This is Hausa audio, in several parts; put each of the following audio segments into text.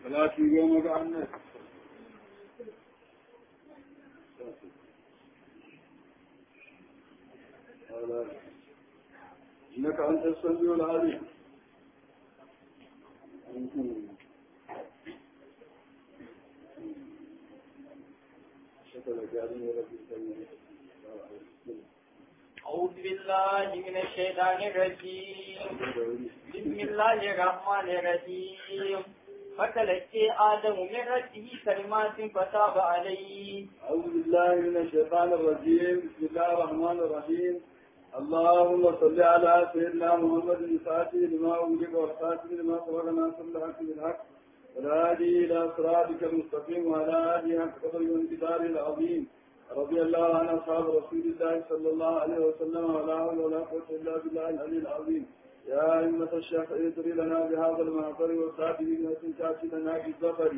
salati goma ga annabi إنك أنت السميع العليم شكرا جعلني ربي أعوذ بالله من الشيطان الرجيم بسم الله الرحمن الرحيم فتلقي آدم من ربه كلمات فتاب عليه أعوذ بالله من الشيطان الرجيم بسم الله الرحمن الرحيم اللهم صل على سيدنا محمد الفاتح لما أغلق والخاتم لما سبق ناصر الحق بالحق والهادي إلى صراطك المستقيم وعلى آله حق قدر والانتظار العظيم رضي الله عن أصحاب رسول الله صلى الله عليه وسلم ولا حول ولا قوة إلا بالله العلي العظيم يا أئمة الشيخ ادري لنا بهذا المعطر وسعده بنفس تأتي لنا بالظفر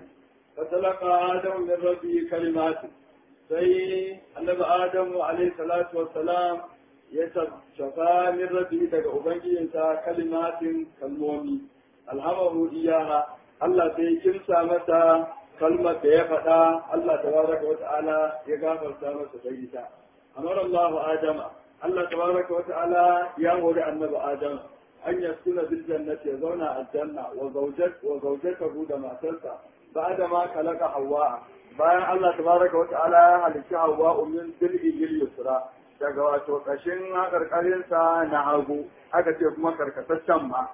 فتلقى آدم من ربه كلمات sai annabi adamu alaihi salatu wassalam ya shafa min rabbi daga ubangijinsa kalimatin kalmomi alhamahu iyaha Allah sai kimsa mata kalmar da ya faɗa Allah tabaraka wa ta'ala ya gafarta masa da ita amara Allah adama Allah tabaraka wa ta'ala ya hori annabi adam an yaskuna bil jannati ya zauna aljanna wa zawjat wa zawjatahu da matarsa ba'da ma khalaqa hawa bayan Allah tabaraka wa ta'ala ya halicci hawa min dil'il yusra daga wato kashin hakarkarin sa na hagu aka ce kuma karkataccen ma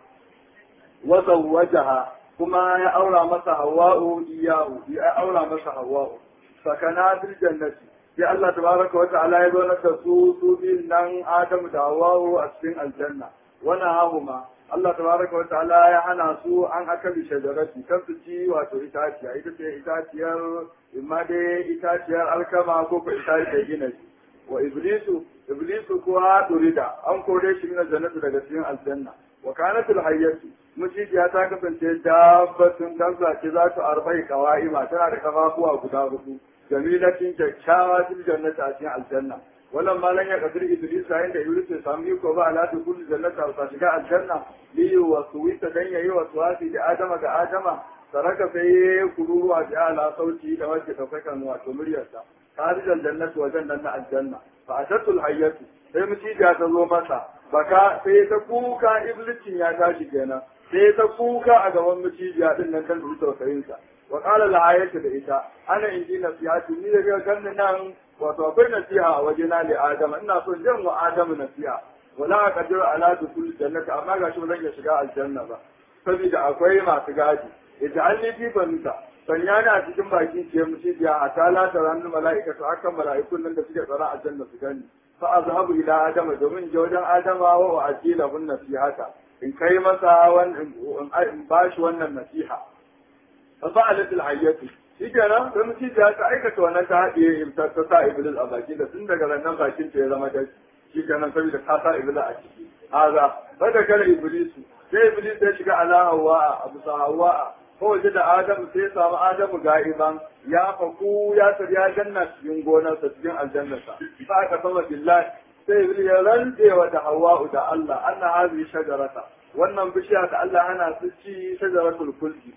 wa zawwajaha kuma ya aura masa hawa'u iyahu ya aura masa hawa'u sakana bil jannati sai Allah tabaraka wa ta'ala ya zo da su su bin nan Adamu da Hawwa'u a cikin aljanna wana hahuma Allah tabaraka wa ta'ala ya hana su an akali shajarati kan su ci wato itaciya ita ce itaciyar imma dai itaciyar alkama ko ko itaciyar gina wa iblisu iblisu kuwa durida an kore shi min jannati daga cikin aljanna wa kanatul hayyatu muciya ta kasance dabbatun dabba ce za ta arba'i qawaima tana da kafafuwa guda hudu jamilatin kyakkyawa fil jannati a cikin aljanna wannan malan ya kadir iblis yayin da iblis ya samu iko ba ala kulli jannati ta shiga aljanna li wa suwita dan yayi wa suwati da adama ga adama saraka sai kururuwa da ala sauti da wacce ta saka wato muryarsa kharijal jannati wa jannat aljanna fa atatul hayyatu sai muciya ta zo masa baka sai ta kuka iblisin ya tashi kenan sai ta kuka a gaban muciya din nan kan tausayinsa wa qala la ayatu da ita ana inji nasihati ni daga ganin nan wato akwai nasiha a wajena li adama ina so jin wa adamu nasiha wala aqdiru ala dukul jannati amma ga shi zan iya shiga aljanna ba saboda akwai masu gadi ij'alni fi banuka sanya ni a cikin bakin ce muciya a tala da ranar mala'ikatu akan mala'ikun nan da suke tsara aljanna su gani fa azhabu ila adama domin je wajen adama wa ajila hun nasihata in kai masa wannan in bashi wannan nasiha fa fa'alat al-hayyatu shikenan sai mutum ta ta aikata wannan ta haɗiye ta ta sa iblis a baki da tun daga nan bakin ta ya zama da shikenan saboda ta sa iblis a ciki haza bada kala iblis sai iblis ya shiga ala hawa abu sa hawa ko waje da adamu sai ya samu adamu ga'iban ya faku ya tar ya janna cikin gonarsa cikin aljannarsa fa aka sama billahi sai iblis ya rantsewa da hawa da Allah anna hazi shajarata wannan bishiya da Allah ana su ci shajaratul kulki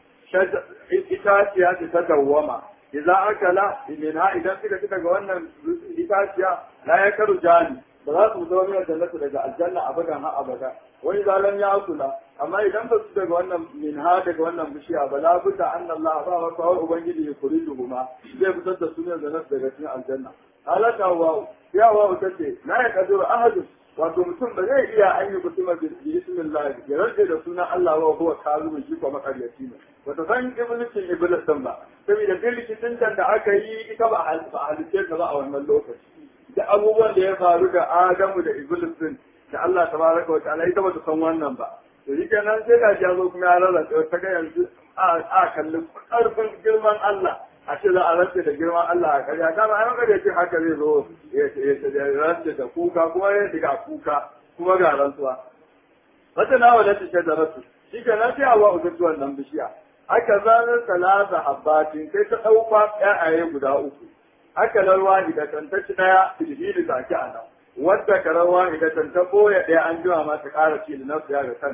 itaciya ce ta dawwama idan aka la minha idan suka ci daga wannan itaciya la ya karu jani ba za su zama mai jannatu daga aljanna abadan ha abada wani zalan ya kula amma idan ba su daga wannan minha daga wannan bishiya ba la budda anna Allah ba wa kawai ubangiji ya kuri huma zai fitar da sunan jannatu daga cikin aljanna halaka wa ya wa tace la ya kadiru ahadun wato mutum ba zai iya an yi mutum bi bismillah ya rage da sunan Allah wa huwa kazu shi ko makaryaci ne wata san iblisin iblis din ba saboda duk rikicin da aka yi ita ba a halice ta ba a wannan lokaci da abubuwan da ya faru da Adamu da iblis din da Allah tabaraka wa ta'ala ita ba ta san wannan ba to shi kenan sai ga ya zo kuma ya rarrace ta ga yanzu a kalli karfin girman Allah a ce za a rantse da girman Allah a karya ta ba a maka da ce haka zai zo ya rantse da kuka kuma ya diga kuka kuma ga rantsuwa wata na wadda ta da rasu shi ke nan sai awa uzuci wannan bishiya aka zanar talata habbatin sai ta ɗauka ƴaƴaye guda uku aka larwa idatan ta ci ɗaya filhili ta ki a nan wadda karawa idatan ta ɓoye ɗaya an jima ma ta ƙara ci da nasu ya ga kanta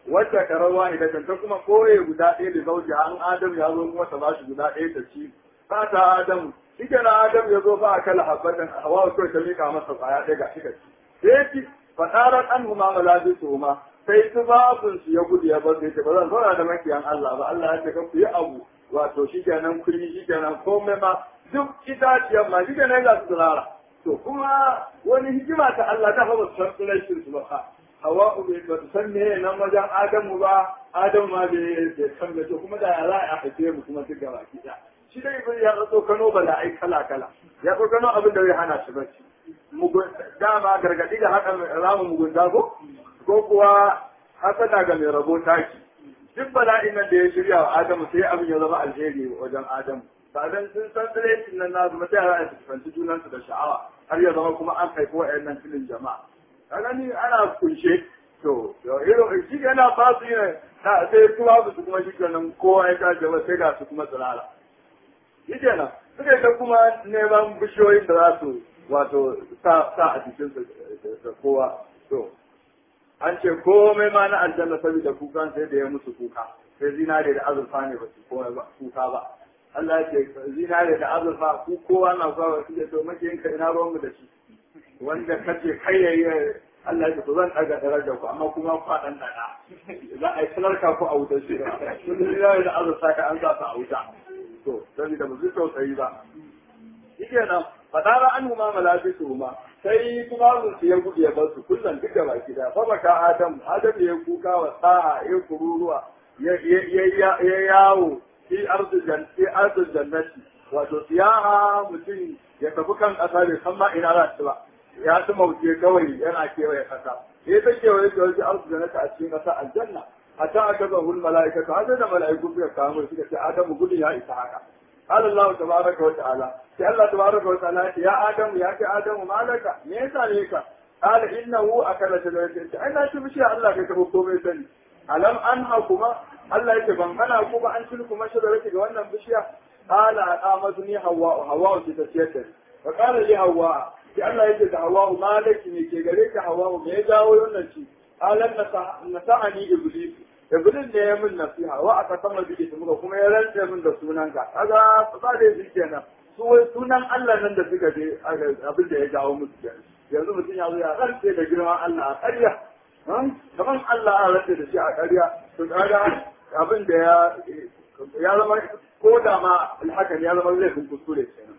wacce karawa ne da ta kuma koye guda ɗaya da zauji an adam ya zo kuma ta bashi guda ɗaya ta ci ba ta adam shi na adam ya zo ba a kala habbatin hawa kawai ta mika masa kwaya ɗaya ga shi ka ci sai ci fasarar an huma malabi su huma sai tufafin su ya gudu ya bar sai ba zan zauna da makiyan Allah ba Allah ya ce ka ku yi abu wato shi kenan kun yi shi kenan komai ma duk itaciyar ma shi kenan ga su tsirara to kuma wani hikima ta Allah ta fa ba su san tsirashin su ba hawa bai ba su san meye nan wajen adamu ba adamu ma bai san me to kuma da ya za a haife mu kuma duk gaba ki shi dai ibn ya tso kano bala ai kala kala ya tso kano abin da zai hana shi bacci mugun dama gargadi da haka ramu mugunta ko ko kuwa hasada ga mai rabo taki duk bala'in nan da ya shirya wa adamu sai abin ya zama alheri wajen adamu ba dan sun san tsirecin nan na zama sai a fuskanci junansu da sha'awa har ya zama kuma an haifi wa'annan filin jama'a kaga ni ana kunshe to irin shi yana ba su yin sai kuma su kuma shi kenan kowa ya tashi ba sai ga su kuma tsirara shi kenan suka yi ta kuma neman bishiyoyin da za su wato sa a jikin da kowa to an ce komai ma na aljanna saboda kukan sai da ya musu kuka sai zinare da azurfa ne ba su kuka ba Allah ya ce zinare da azurfa ku kowa na zuwa su ce to makiyinka ina ruwanmu da shi wanda kace kai yayi Allah ya zan daga darajar ku amma kuma ku dan dada za a yi salarka ku a wutar shi kun ji da azurta ka an za ta a wuta to saboda ba zai tausayi ba shike nan fadara an huma malabisu huma sai kuma mun su ya gudu ya bar su kullum duka baki da fa baka adam adam ya kuka wa sa'a ya kururuwa ya yawo fi arzu jannati wato siyaha mutum ya tafi kan ƙasa bai san ma ina za su ba ya ci mauce kawai yana kewaye kasa ya ta kewaye ta wajen arzu da naka a cikin kasa aljanna a ta aka ga hul mala'ikatu har da mala'iku suka kamo suka ce adamu gudun ya isa haka قال الله تبارك وتعالى يا الله تبارك وتعالى يا آدم يا آدم ما لك ليس عليك قال إنه أكل شجرة أنا شو بشي الله كي تبقوا بيتني ألم أنهكما الله يتبن أنا أكوب أن تلكما شجرة وانا بشيا قال أقامتني هواء هواء تتسيتني فقال لي هواء sai Allah yake da Hawwa malaki ne ke gare ka Hawwa me ya jawo wannan ci alan nasa'ani iblis iblis ne ya min nasiha wa aka sama bige su muka kuma ya rantse min da sunanka kaga ba da shi kenan su wai sunan Allah nan da suka je abin da ya jawo musu kenan yanzu mutum ya zo ya rantse da girman Allah a ƙarya kaman Allah a rantse da shi a ƙarya to kaga abin da ya ya zama ko da ma hakan ya zama laifin kuskure kenan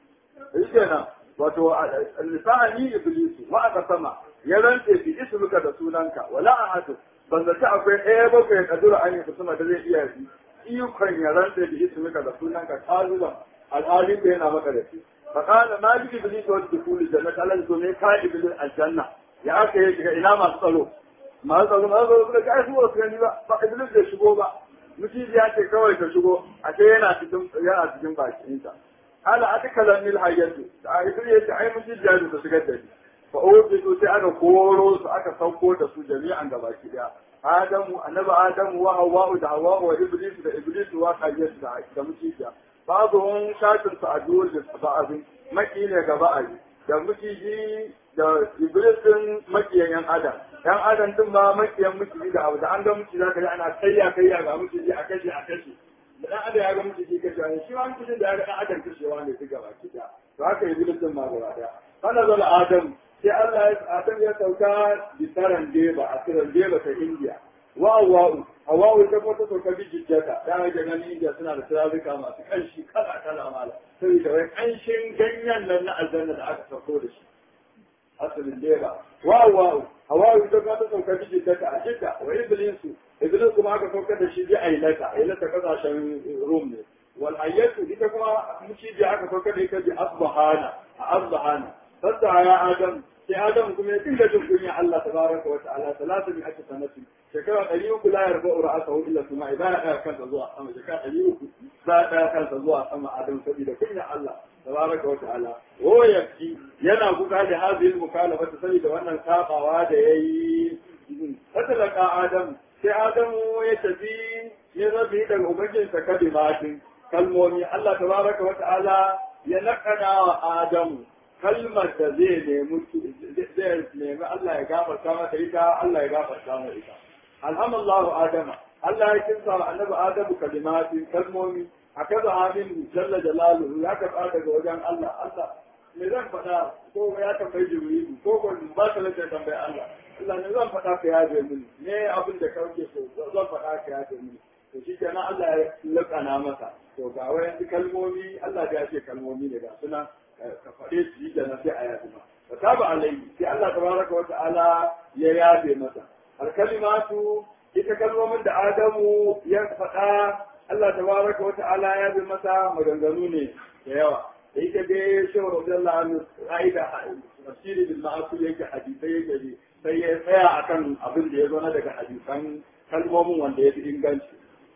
shi kenan wato lisani iblisu wa aka sama ya rantse bi ismuka da sunanka wala ahadu ban zata akwai ɗaya ba kai kadura an yi kusuma da zai iya yi ikon ya rantse bi ismuka da sunanka kazuban alhali da yana maka da shi fa qala ma bi iblisu wa dukul jannat alal to me ka iblis aljanna ya aka yi shiga ina masu tsaro masu tsaro masu tsaro suka ga su ba su gani ba ba iblis bai shigo ba mutum ya ce kawai ka shigo a ce yana cikin yana cikin bakinsa ala atakalan nil hayyatu da iblis ya ce ai mutum ya su shigar da ni fa ubidu sai aka koro su aka sauko da su jami'an gabaki daya adamu annabi adamu wa hawwa da hawwa wa iblis da iblis wa hayyatu da da mutum babu wani shafin su a duwar da ba'azin maki ne ga ba'azi da miciji da iblis din makiyan yan adam yan adam din ma makiyan miciji da abu da an ga miciji zaka ji ana kayya kayya ga miciji a kashe a kashe da dan adam ya ga miciji kashe ne shi ma miciji da ya ga dan adam kashewa ne su gaba ki da to haka iblis din ma gaba daya kana zala adam sai Allah ya adam ya sauka bisaran deba a tiran deba ta India wa wa'u hawa'u ta kuma ta sauka bijijjata ya ga ganin India suna da turaruka masu kanshi kala kala mala saboda wai kanshin ganyen nan na aljanna da aka sauko da shi asalin deba wa wa'u hawa'u ta kuma ta sauka bijijjata a jidda wa iblisu iblis kuma aka sauka da shi bi ailata ailata kasashen rum ne wal ayyatu ita kuma muciji aka sauka da ita bi asbahana a asbahana fasta ya adam sai adam kuma ya dinga jin kunya Allah tabaraka wa ta'ala salatu bi aka sanati shekara ɗari uku la yarfa ra'asahu illa kuma idan ya ɗaya kansa zuwa sama shekara ɗari uku za ya ɗaya kansa zuwa sama adam saboda kunya Allah tabaraka wa ta'ala wo yaki yana kuka da hadhihi mukalafa saboda wannan sabawa da yayi fatalaka adam sai adam ya tafi ya zabi daga ubangijinsa kalimatin kalmomi Allah tabaraka wa ta'ala ya nakana wa adamu kalmar da zai nemi zai nemi Allah ya gafarta mata ita Allah ya gafarta mata ita alhamallahu adama Allah ya kinsa wa annabi adamu kalimatin kalmomi akaza amin jalla jalaluhu ya karɓa daga wajen Allah Allah me zan faɗa ko ya tambayi jibrilu ko ko ba ta lafiya tambayi Allah Allah ne zan faɗa ka yaje mini me abin da kake so zan faɗa ka yaje mini to shi kenan Allah ya lakana masa to ga wayan kalmomi Allah ya ce kalmomi ne ga suna ka faɗe su yi kenan sai a yaje ma fa taba alaihi sai Allah tabaraka wa ta'ala ya yaje masa al kalimatu ita kalmomin da Adamu ya faɗa Allah tabaraka wa ta'ala ya yaje masa maganganu ne da yawa da ita dai shehu radiyallahu anhu ra'ida tafsiri bil ma'asul yake hadisai yake ji sai ya tsaya akan abin da ya zo na daga hadisan kalmomin wanda ya fi inganci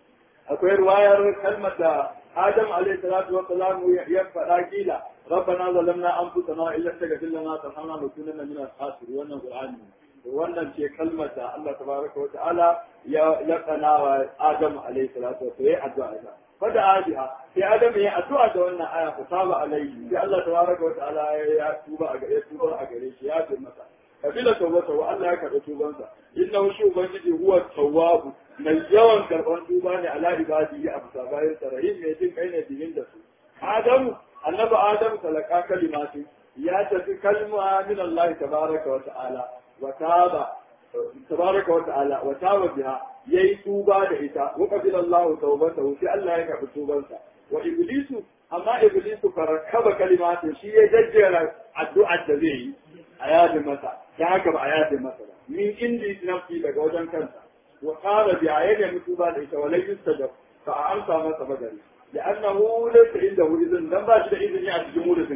akwai ruwayar kalmar da Adam alaihi salatu wa salam ya faɗa kila rabbana zalamna anfusana wa illa taghfir lana tarhamna lakunanna min al-khasirin wannan qur'ani wannan ce kalmar da Allah tabaraka wa ta'ala ya lakana wa Adam alaihi salatu wa salam addu'a fada adiha sai adam ya addu'a da wannan aya ku saba alaihi sai Allah tabaraka wa ta'ala ya tuba a gare tuba a gare shi ya ce masa kabila tawbata wa Allah ya karɓi tubansa innahu shi ubangiji huwa tawwabu mai yawan karɓar tuba ne ala ibadihi a bisa bayan sarahim mai jin kai ne bihin da su adamu annabi adamu talaka kalimatu ya tafi kalma min Allah tabaraka wa ta'ala wa taba tabaraka wa ta'ala wa taba biha yayi tuba da ita wa qabila Allah tawbatahu sai Allah ya karbi tubansa wa iblisu amma iblisu farakaba kalimatin shi ya jajjera addu'ar da zai yi a yadin masa ta haka ba a yadin masa ba min indi nafsi daga wajen kansa wa qala bi ayyadi mutuba da ita wa la yustajab fa a amsa masa bagari لأنه ليس عنده إذن لم باش إذن يعني جمهور إذن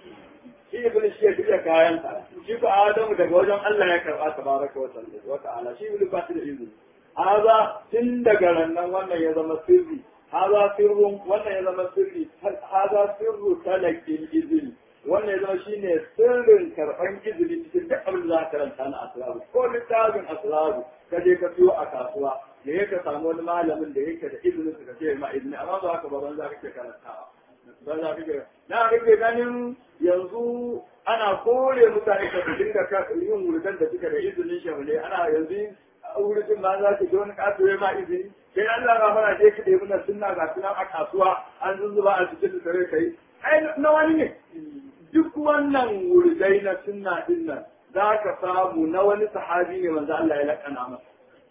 shi ibn shi ya duka kayansa shi ko adamu daga wajen Allah ya karba tabaraka wa ta'ala shi ibn ba shi da izini haza tun daga rannan wannan ya zama sirri haza sirrun wannan ya zama sirri haza sirru talakin izini wannan ya zama shine sirrin karban izini cikin duk abin da za ka karanta na asraru ko littafin asraru ka je ka siyo a kasuwa da yake samu wani malamin da yake da izinin ka ce ma izini amma ba haka ba ban za ka ke karantawa ba za ka ke na rage ganin yanzu ana kore mutane da su dinga yin wurgan da suka da izinin shahule ana yanzu wurin ma za ka ji wani kasuwa ma izini sai Allah ga fara je ka ɗebi na sunna ga sunan a kasuwa an zuzzuba a cikin da kai ai na wani ne duk wannan wurgai na sunna din nan za ka samu na wani sahabi ne manzo Allah ya lakana masa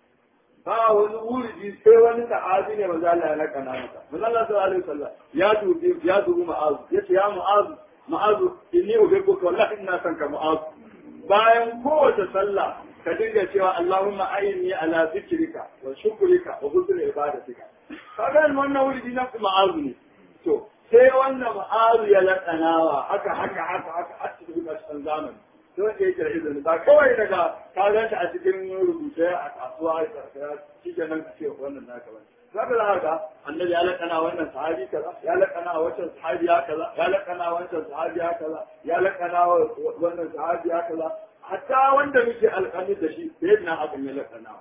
ba wani wuridi sai wani sahabi ne manzo Allah ya lakana masa manzo Allah sallallahu alaihi wasallam ya dubi ya dubi ma'azu yace ya ma'azu ma'azu inni uhibbuka wallahi ina son ka ma'azu bayan kowace sallah ka dinga cewa Allahumma ayyini ala zikrika wa shukrika wa husni ibadatika kaga wannan wuridi na ma'azu ne to sai wannan ma'azu ya lakanawa haka haka haka haka a cikin ƙarshen zamani sai wanda yake da izini ba kawai daga ka ganta a cikin rubuce a kasuwa shi ke nan ce wannan naka bane zaka za haka annabi ya lakana wannan sahabi kaza ya lakana wancan sahabi ya kaza ya lakana wancan sahabi ya kaza ya lakana wannan sahabi ya kaza hatta wanda muke alƙami da shi sai na abin ya lakana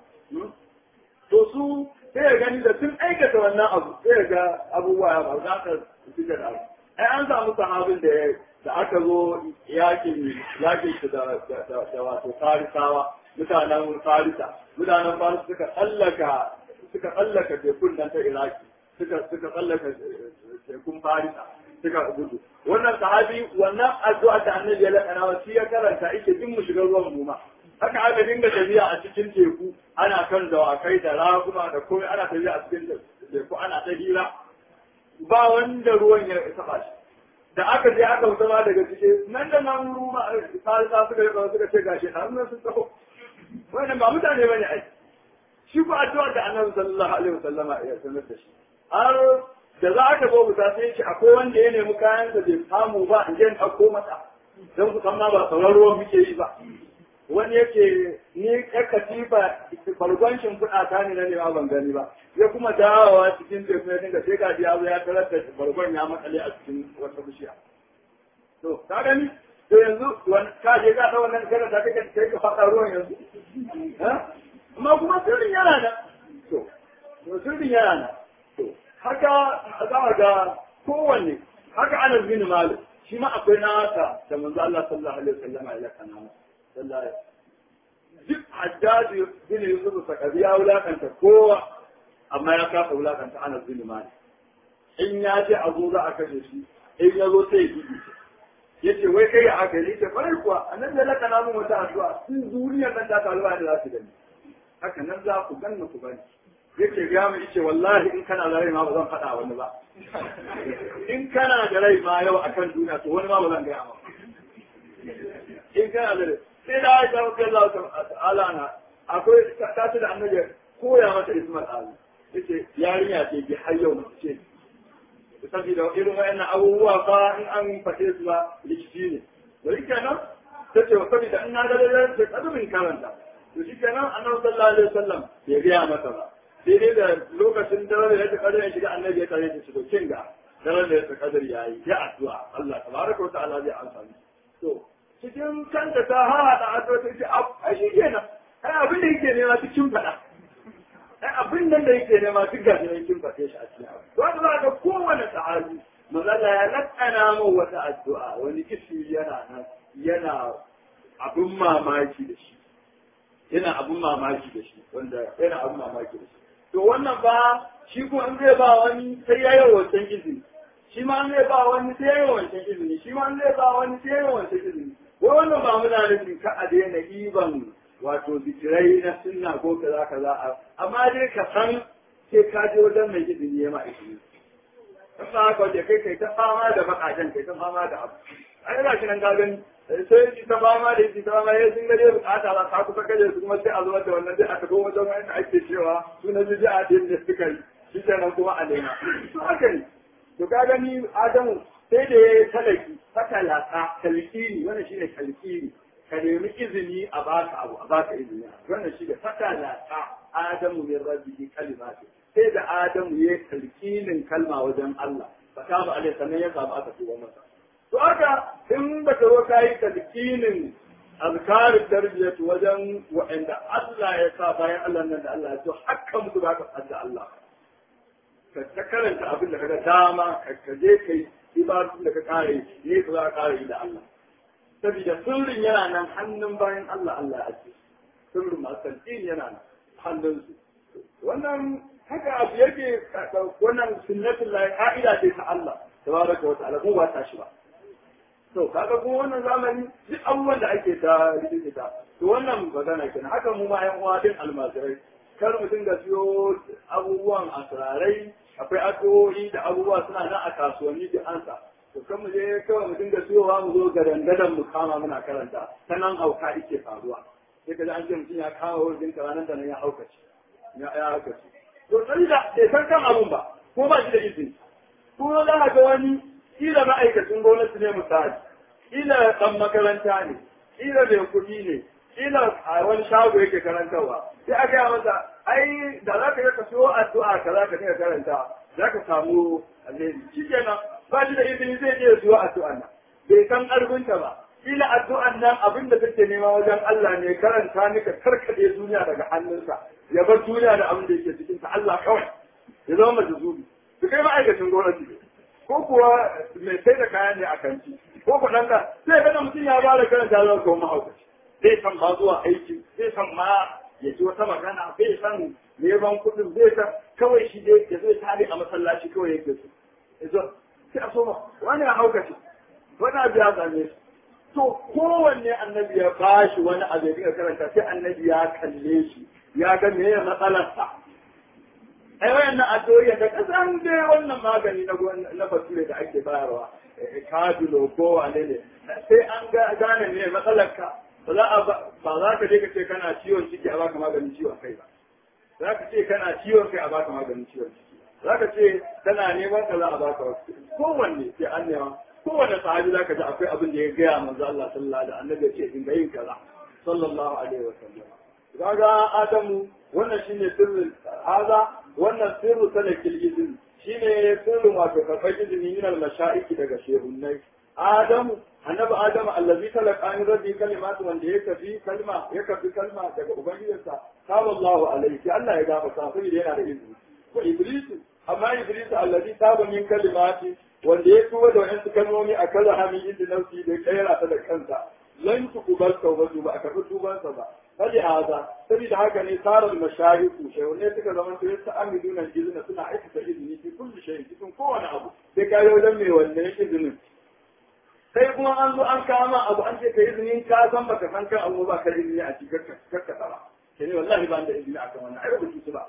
to su sai ya gani da sun aikata wannan abu sai ya ga abubuwa ya ba za ka fita da abu ai an samu sahabin da da aka zo yakin yakin shi da da wato farisawa mutanen farisa mutanen farisa suka tsallaka suka tsallaka tekun nan ta iraki suka suka tsallaka tekun farisa suka gudu wannan sahabi wannan addu'a da annabi ya lakana wa shi ya karanta ike din mu shiga ruwan goma haka aka dinga tafiya a cikin teku ana kan dawakai da raguma da komai ana tafiya a cikin teku ana ta hira ba wanda ruwan ya taba shi da aka je aka wuta ma daga cike nan da nan ruwa farisa suka yi suka ce gashi har nan sun taho wannan ba mutane bane ai shi ko addu'a da annabi sallallahu alaihi wasallama ya sanar da shi har da za aka zo buta sai shi akwai wanda ya nemi kayan da bai samu ba in je in ɗauko masa don ku san ma ba sauran ruwan muke yi ba wani yake ni ya katifa bargon shimfiɗa ta ne na nema ban gani ba ya kuma dawowa cikin teku ya dinga sai gaji ya zo ya tarar da bargon ya matsale a cikin wata bishiya to ka gani to yanzu ka je ka ta wannan kana ta kake kai ka faɗa ruwan yanzu amma kuma sirrin yana nan to to sirrin yana nan to haka za a ga kowanne haka anas bin malik shi ma akwai nasa da manzo Allah sallallahu alaihi wasallam ya kana masa sallallahu duk hajjaji bin yusuf sakabi ya wulakanta kowa amma ya kafa wulakanta anas bin malik in ya ce abu za a kashe shi in ya zo sai ya gidi ya ce wai kai a haka ne ce kwarai kuwa a nan da laka na mun wata addu'a sun duniyar nan ta taruwa da za su gani haka nan za ku ganna ku bani yake ga mu yace wallahi in kana da rai ma ba zan faɗa wani ba in kana da rai ma yau akan duniya to wani ma ba zan gaya ma in kana da rai sai da aisha rabbi Allah ta'ala na akwai ta ce da annabi koya mata ismat ali yace yarinya ce bi har yau mace ce saboda irin wayannan abubuwa fa in an faɗe su ba likiti ne da yake nan ta ce saboda in na da da ta kadumin karanta to shi kenan annabi sallallahu alaihi wasallam bai gaya mata ba sai dai da lokacin daren da ya ta kadar ya shiga annabi ya tare da shi to kin ga daren da ya ta kadar yayi ya addu'a Allah tabaraka wa ta'ala zai amsa ni to cikin kanta ta haɗa addu'a ta ce a shi kenan ai abin da yake nema cikin faɗa ai abin nan da yake nema duk ga shi kin faɗe shi a cikin abu wanda za ga kowane sahabi mazalla ya lakana mu wata addu'a wani kishi yana nan yana abin mamaki da shi yana abin mamaki da shi wanda yana abin mamaki da shi to wannan ba shi ko in zai ba wani sai ya yi wancan izini shi ma in zai ba wani sai ya yi wancan izini shi ma in zai ba wani sai ya yi wancan izini wai wannan ba muna nufin ka a daina iban wato zikirai na sunna ko kaza kaza amma dai ka san sai ka je wajen mai izini ya ma izini in ba haka wajen kai kai ta fama da bakajen kai ta fama da abu ai ga shi nan ka gani sai shi ta fama da shi ta fama ya sun gaje bukata ba ta kusa kaje su kuma sai a zuwa da wannan dai aka go wajen wanda ake cewa su na jiji a din da suka yi shi kenan kuma a nema to haka ne to ka gani adamu sai da ya talaki fatalaka talqini wannan shine talqini ka nemi izini a baka abu a baka izini wannan shi da fatalaka adamu min rabbihi kalimatu sai da adamu ya talqinin kalma wajen Allah fataba alai sannan ya samu aka tuba masa to haka in ba ka zo ka yi talqinin azkarin tarbiyyatu wajen wa'anda Allah ya sa bayan Allah nan da Allah ya so hakka musu ba ka da Allah ka ta karanta abin da kaga dama ka je kai ibadun da ka kare ne ka za ka kare da Allah saboda sirrin yana nan hannun bayan Allah Allah ya ce sirrin masu yana nan hannun su wannan haka abu yake wannan sunnatul lahi ka'ida ce ta Allah tabaraka wa ta'ala ko ba ta shi ba to kaga kuma wannan zamani duk abubuwan da ake ta rikita to wannan magana kenan haka mu ma yan uwa din almajirai kar mutum da siyo abubuwan asirarai akwai addu'o'i da abubuwa suna nan a kasuwanni da ansa to kan mu je kawai mu dinga siyowa mu zo garangadan mu kama muna karanta ta nan hauka yake faruwa sai ka ji an ce mutum ya kawo wurin ranar da nan ya haukace ya ya haukace to sai da bai san kan abun ba ko ba shi da izini ko za ka ga wani kila ma'aikacin gwamnati ne misali kila dan makaranta ne kila mai kuɗi ne kila a wani shago yake karantarwa sai a gaya masa ai da za ka yi ka so addu'a ka za ka dinga karanta za ka samu alheri shi kenan ba shi da izini zai je zuwa addu'a nan bai san ƙarfinta ba kila addu'an nan abin da take nema wajen Allah ne karanta ni ka karkade duniya daga hannunsa ya bar duniya da abin da yake cikin ta Allah kawai ya zama majuzubi su kai ma'aikacin gwamnati ko kuwa mai sai da kayan ne a kanti ko ku ɗan da sai ga mutum ya ba da karanta zuwa kuma mahaukaci zai san ba zuwa aiki zai san ma ya ji wata magana zai san neman kuɗin zai san kawai shi dai ya zai tare a masallaci kawai yake su yazo sai a soma wani a haukaci wani abu ya same shi to kowanne annabi ya bashi wani abu ya dinga karanta sai annabi ya kalle shi ya ga me ya matsalarsa ai wayannan addu'o'i da kasan dai wannan magani na na basire da ake bayarwa kadulo ko wane ne sai an ga gane ne matsalarka ba za a ba za ka je ka ce kana ciwon ciki a baka maganin ciwon kai ba za ka ce kana ciwon kai a baka maganin ciwon ciki za ka ce kana neman ka za a baka wasu kowanne sai an nema kowanne sahabi za ka ji akwai abin da ya gaya manzo Allah sallallahu alaihi wasallam annabi ya ce dinga yin kaza sallallahu alaihi wasallam kaga adamu wannan shine sirrin haza wannan sirru salakil izin shine sirrin wato karɓar izini min al-masha'iki daga shehunnai adamu annabi adamu allazi talaka an rabbi kalimatu wanda ya kafi kalma ya kafi kalma daga ubangijinsa qala Allahu alaihi Allah ya gafa sa sai yana da izini wa iblisu amma iblisu allazi taba min kalimati wanda ya tuba da wayansu kalmomi a kaza hami inda nafsi da kaira ta da kansa lan tukubal tawbatu ba a karɓi tubansa ba fali haza saboda haka ne sarar mashayiku shehunne suka zama su yasa amiluna izina suna aikata izini fi kulli shay cikin kowane abu sai ka yi wajen mai wannan izinin sai kuma an zo an kama abu an ce ka izini ka san baka san kan abu ba ka izini a cikin kakka tsara ke ne wallahi ba da izini akan wannan ai ba su ba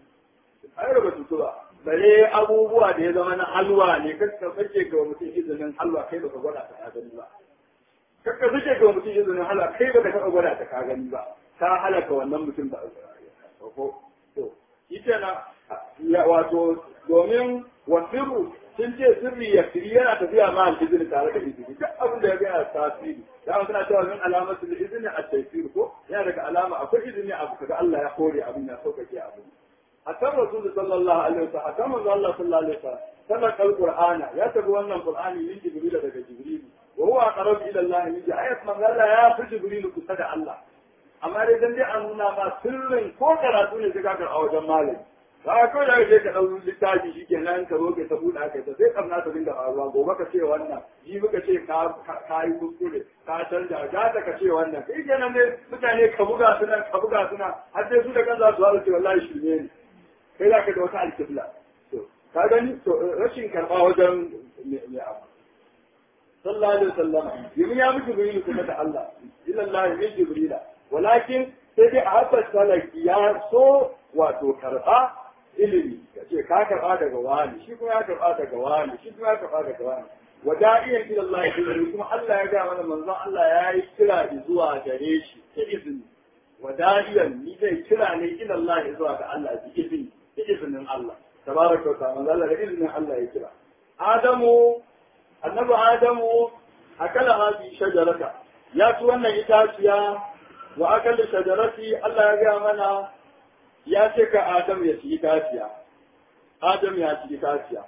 ai ba su ba bare abubuwa da ya zama na halwa ne kakka sake ga mutum izinin halwa kai baka gwada ta gani ba kakka sake ga mutum izinin halwa kai baka taɓa gwada ta ka gani ba ta halaka wannan mutum ba ko to ita na wato domin wasiru sun ce sirri ya firi yana tafiya ma al-izini tare da izini duk abin da ya ga yana tasiri da an suna cewa min alamatu izini a taysir ko yana daga alama akwai izini abu kaga Allah ya kore abin ya sauƙaƙe abu akan rasul sallallahu alaihi wasallam akan manzo Allah sallallahu alaihi wasallam sanar alqur'ana ya tabi wannan qur'ani min jibril daga jibril wa huwa aqrab ila Allah min ayat manzo Allah ya fi jibril kusa da Allah amma dai dan dai an nuna ma sirrin ko karatu ne sai ka a wajen malami ba ko da kake ka dau littafi shikenan ka zo ka ta buɗa kai ta sai kamna ta dinga faruwa gobe ka ce wannan ji muka ce ka ka yi kuskure ka canja ga ta ka ce wannan kai kenan ne mutane ka buga suna ka buga suna har sai su da kan za su haɗu ce wallahi shirme ne kai za ka da wata alkibla to ka gani to rashin karɓa wajen mai abu sallallahu alaihi wasallam yimin ya miki bayyana kuma da Allah illallahi min jibrila walakin sai dai a haɓar salaki ya so wato karɓa ilimi ya ce ka karɓa daga wani shi kuma ya karɓa daga wani shi kuma ya karɓa daga wani wa da'iyan ila Allah ya kuma Allah ya ga mana manzon Allah ya yi kira zuwa gare shi da izini wa da'iyan ni zai kira ne ila Allah zuwa ga Allah da izini da izinin Allah tabaraka wa ta'ala Allah da izinin Allah ya kira Adamu annabi Adamu akala hadi shajarata ya ci wannan itaciya wa akal shajarati Allah ya ga mana ya ce ka Adam ya ci itaciya Adam ya ci itaciya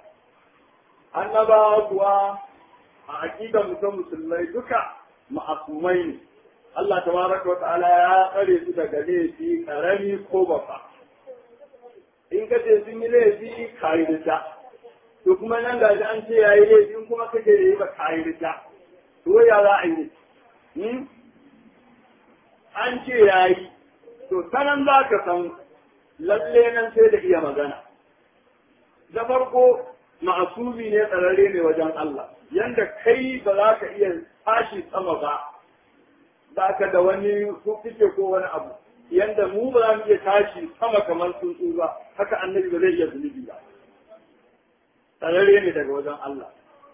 annaba kuwa a aqidar mutum musulmai duka ma'asumai ne Allah tabaraka wa ta'ala ya tsare su daga laifi karami ko babba in ka ce sun yi laifi kayi rita to kuma nan gaji an ce yayi laifi in kuma kake yi ba kayi rita to ya za a yi an ce ya yi, to sanan za ka san lalle nan sai da iya magana. Da farko ma'asumi ne tsararre ne wajen Allah, yanda kai ba za ka iya tashi sama ba, za ka da wani kuke ko wani abu, yanda mu ba za mu iya tashi sama kamar tsuntsu ba, haka annabi ba zai iya zunubi ba. Tsararre ne daga wajen Allah.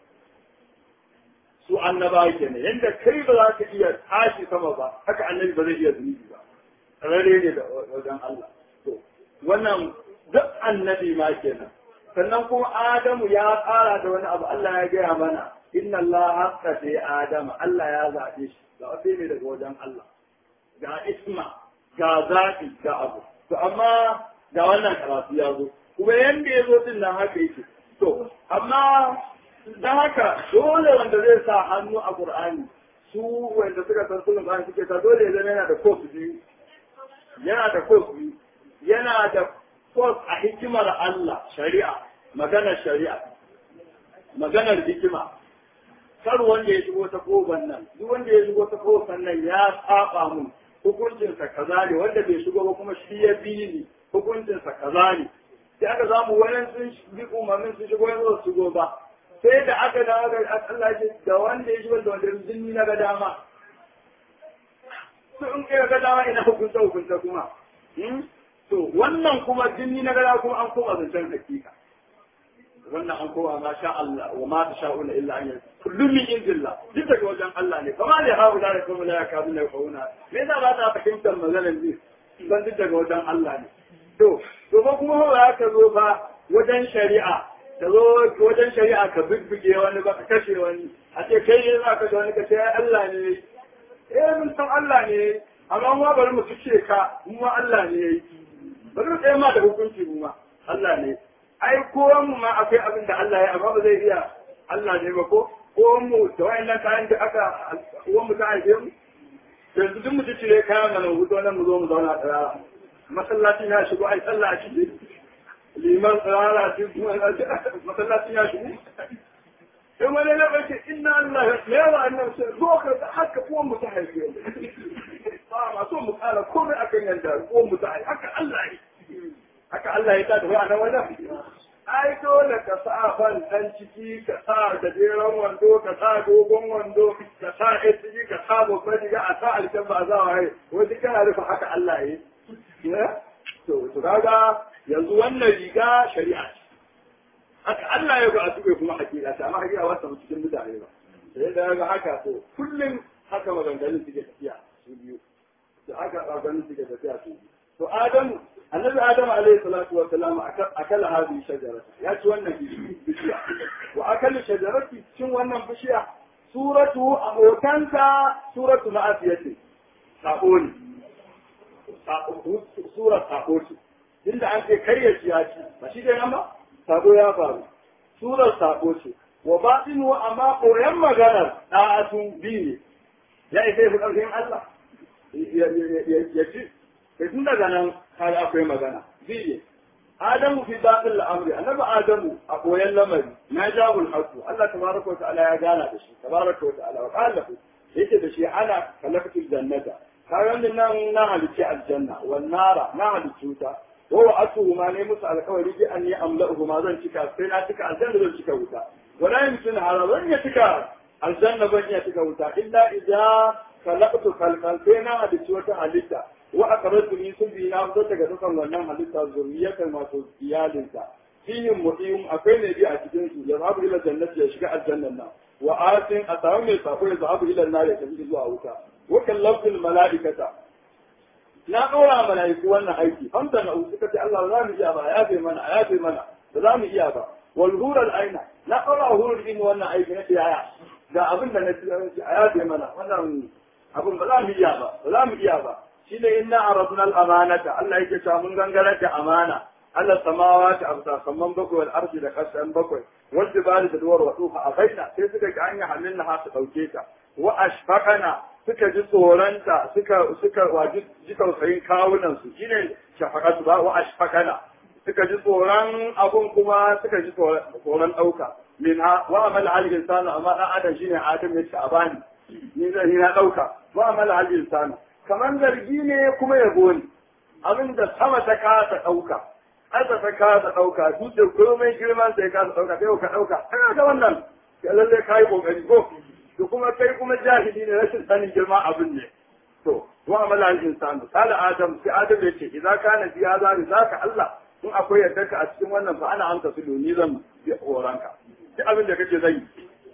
su annaba kenan yanda kai ba za ka iya tashi sama ba haka annabi ba zai iya zunubi ba rare ne da wajen Allah to wannan duk annabi ma kenan sannan kuma Adamu ya tsara da wani abu Allah ya gaya mana inna Allah haqqa fi Adama Allah ya zaɓe shi ga wasu ne daga wajen Allah ga isma ga zaɓi ga abu to amma ga wannan karatu ya zo kuma yanda ya zo din nan haka yake to amma don haka dole wanda zai sa hannu a Qur'ani su wanda suka san sunan Qur'ani suke ta dole ya zama yana da course biyu yana da course biyu yana da course a hikimar Allah shari'a maganar shari'a maganar hikima kar wanda ya shigo ta koban nan duk wanda ya shigo ta koban nan ya saba mun hukuncinsa kaza ne wanda bai shigo ba kuma shi ya bi ni hukuncinsa kaza ne sai aka samu wani sun bi umarnin sun shigo yanzu su shigo ba sai da aka dawo ga Allah ce da wanda ya shigo da wanda jinni na ga dama to in kai ga dama ina hukunta hukunta kuma to wannan kuma jinni na ga dama kuma an koma zancen hakika wannan an koma ma sha Allah wa ma ta sha'una illa an yanzu kullum min indillah duk daga wajen Allah ne kuma da hawo da kuma la yakadu la kauna me yasa ba ta fahimtar maganar ji dan duk daga wajen Allah ne to to ba kuma ba ka zo ba wajen shari'a ka zo wajen shari'a ka bubbuge wani ba ka kashe wani a ce kai ne za ka da wani ka ce Allah ne eh mun san Allah ne amma mu bari mu fice ka mu ma Allah ne yayi bari mu tsaye ma da hukunci mu ma Allah ne ai kowan mu ma akwai abin da Allah ya amma ba zai iya Allah ne ba ko kowan mu da wayannan kayan da aka kowan mu ta haife mu yanzu duk mu cire kayan nan mu nan mu zo mu zauna tsara masallacin ya shigo ai sallah a ciki liman tsara shi masallacin ya shigo sai wani na bace inna Allah ya yawa annabi sai zo ka haka kowan mu ta haife mu ba ma so mu kara komai akan yanda ko mu ta haka Allah yi haka Allah ya tada wa nan wajen ai dole ka sa ban dan ciki ka sa gajeren wando ka sa dogon wando ka sa ɗan ciki ka sa babban riga a sa alkyabba za a yi wani kana rufe haka Allah ya yi to to kaga yanzu wannan riga shari'a ce haka Allah ya ga a tuɓe kuma hakika ta amma hakika wata cikin mutane ba sai da ga haka to kullum haka maganganun suke tafiya su biyu da haka maganganun suke tafiya su biyu to Adamu annabi Adam alaihi salatu wa salam akala hadhihi shajarata ya ci wannan bishiya wa akala shajarati cin wannan bishiya suratu abokanta suratu ma'asiyati sabo ne sura sabo ce inda an ce karya ci ya ci ba shi dai nan ba sabo ya faru surar sabo ce wa batinu amma koyan maganar da'atu bi ne ya isa fi ƙarfin Allah ya ci sai tun daga nan kaga akwai magana biye Adamu fi batil amri annabi Adamu a koyan lamari na jabul haqu Allah tabaraka wa ta'ala ya gana da shi tabaraka wa ta'ala wa qala yake da shi ana kalaftul jannata kayan nan na halicci aljanna wan nara na halicci ta wa wa'atuhu ma ne musu alkawari bi an yi amla'uhu ma zan cika sai na cika aljanna zan cika wuta wala yumkin hada zan ya cika aljanna ban ya cika wuta illa idza khalaqtu khalqan sai na halicci wata halitta wa aqratu min sulbi na fito daga dukan wannan halitta zuriyatan wato iyalinsa fihim mu'im akwai ne bi a cikin su ya zabu ila jannati ya shiga aljannan nan wa asin a samu mai sako ya zabu ila nar ya tafi zuwa wuta wa kallafil malaikata na ɗora malaiku wannan aiki hamsa na suka ce Allah za mu iya ba ya fi mana ya fi mana ba za mu iya ba wal hural aina na ɗora hurul in wannan aiki na yaya ga abin da na ci a ya fi mana wannan abin ba za mu iya ba ba za mu iya ba shine inna aradna al-amanata Allah yake cewa mun gangara da amana Allah samawati abta samman bakwai wal ardi da kasan bakwai wal jibali da duwar wasuha a baina sai suka ga an yi hamilna ha su dauke ta wa ashfaqana suka ji tsoronta suka suka waji ji tausayin kawunan su shine shafaqatu ba wa ashfaqana suka ji tsoron abun kuma suka ji tsoron dauka min ha wa amal al insanu amma dan adam shine adam yace a bani ni zan na dauka wa amal al insanu kamar zargi ne kuma yabo ne abin da sama ta kasa ɗauka ƙasa ta kasa ɗauka dutse komai girman sai kasa ɗauka sai ka ɗauka kana ga wannan ya lalle ka yi ƙoƙari ko to kuma kai kuma jahili ne rashin sanin girman abin ne to wa amala al insanu qala adam sai adam ya ce idza kana fi hadha rizaka Allah in akwai yadda ka a cikin wannan fa ana amsa su ni zan bi horanka duk abin da kake zai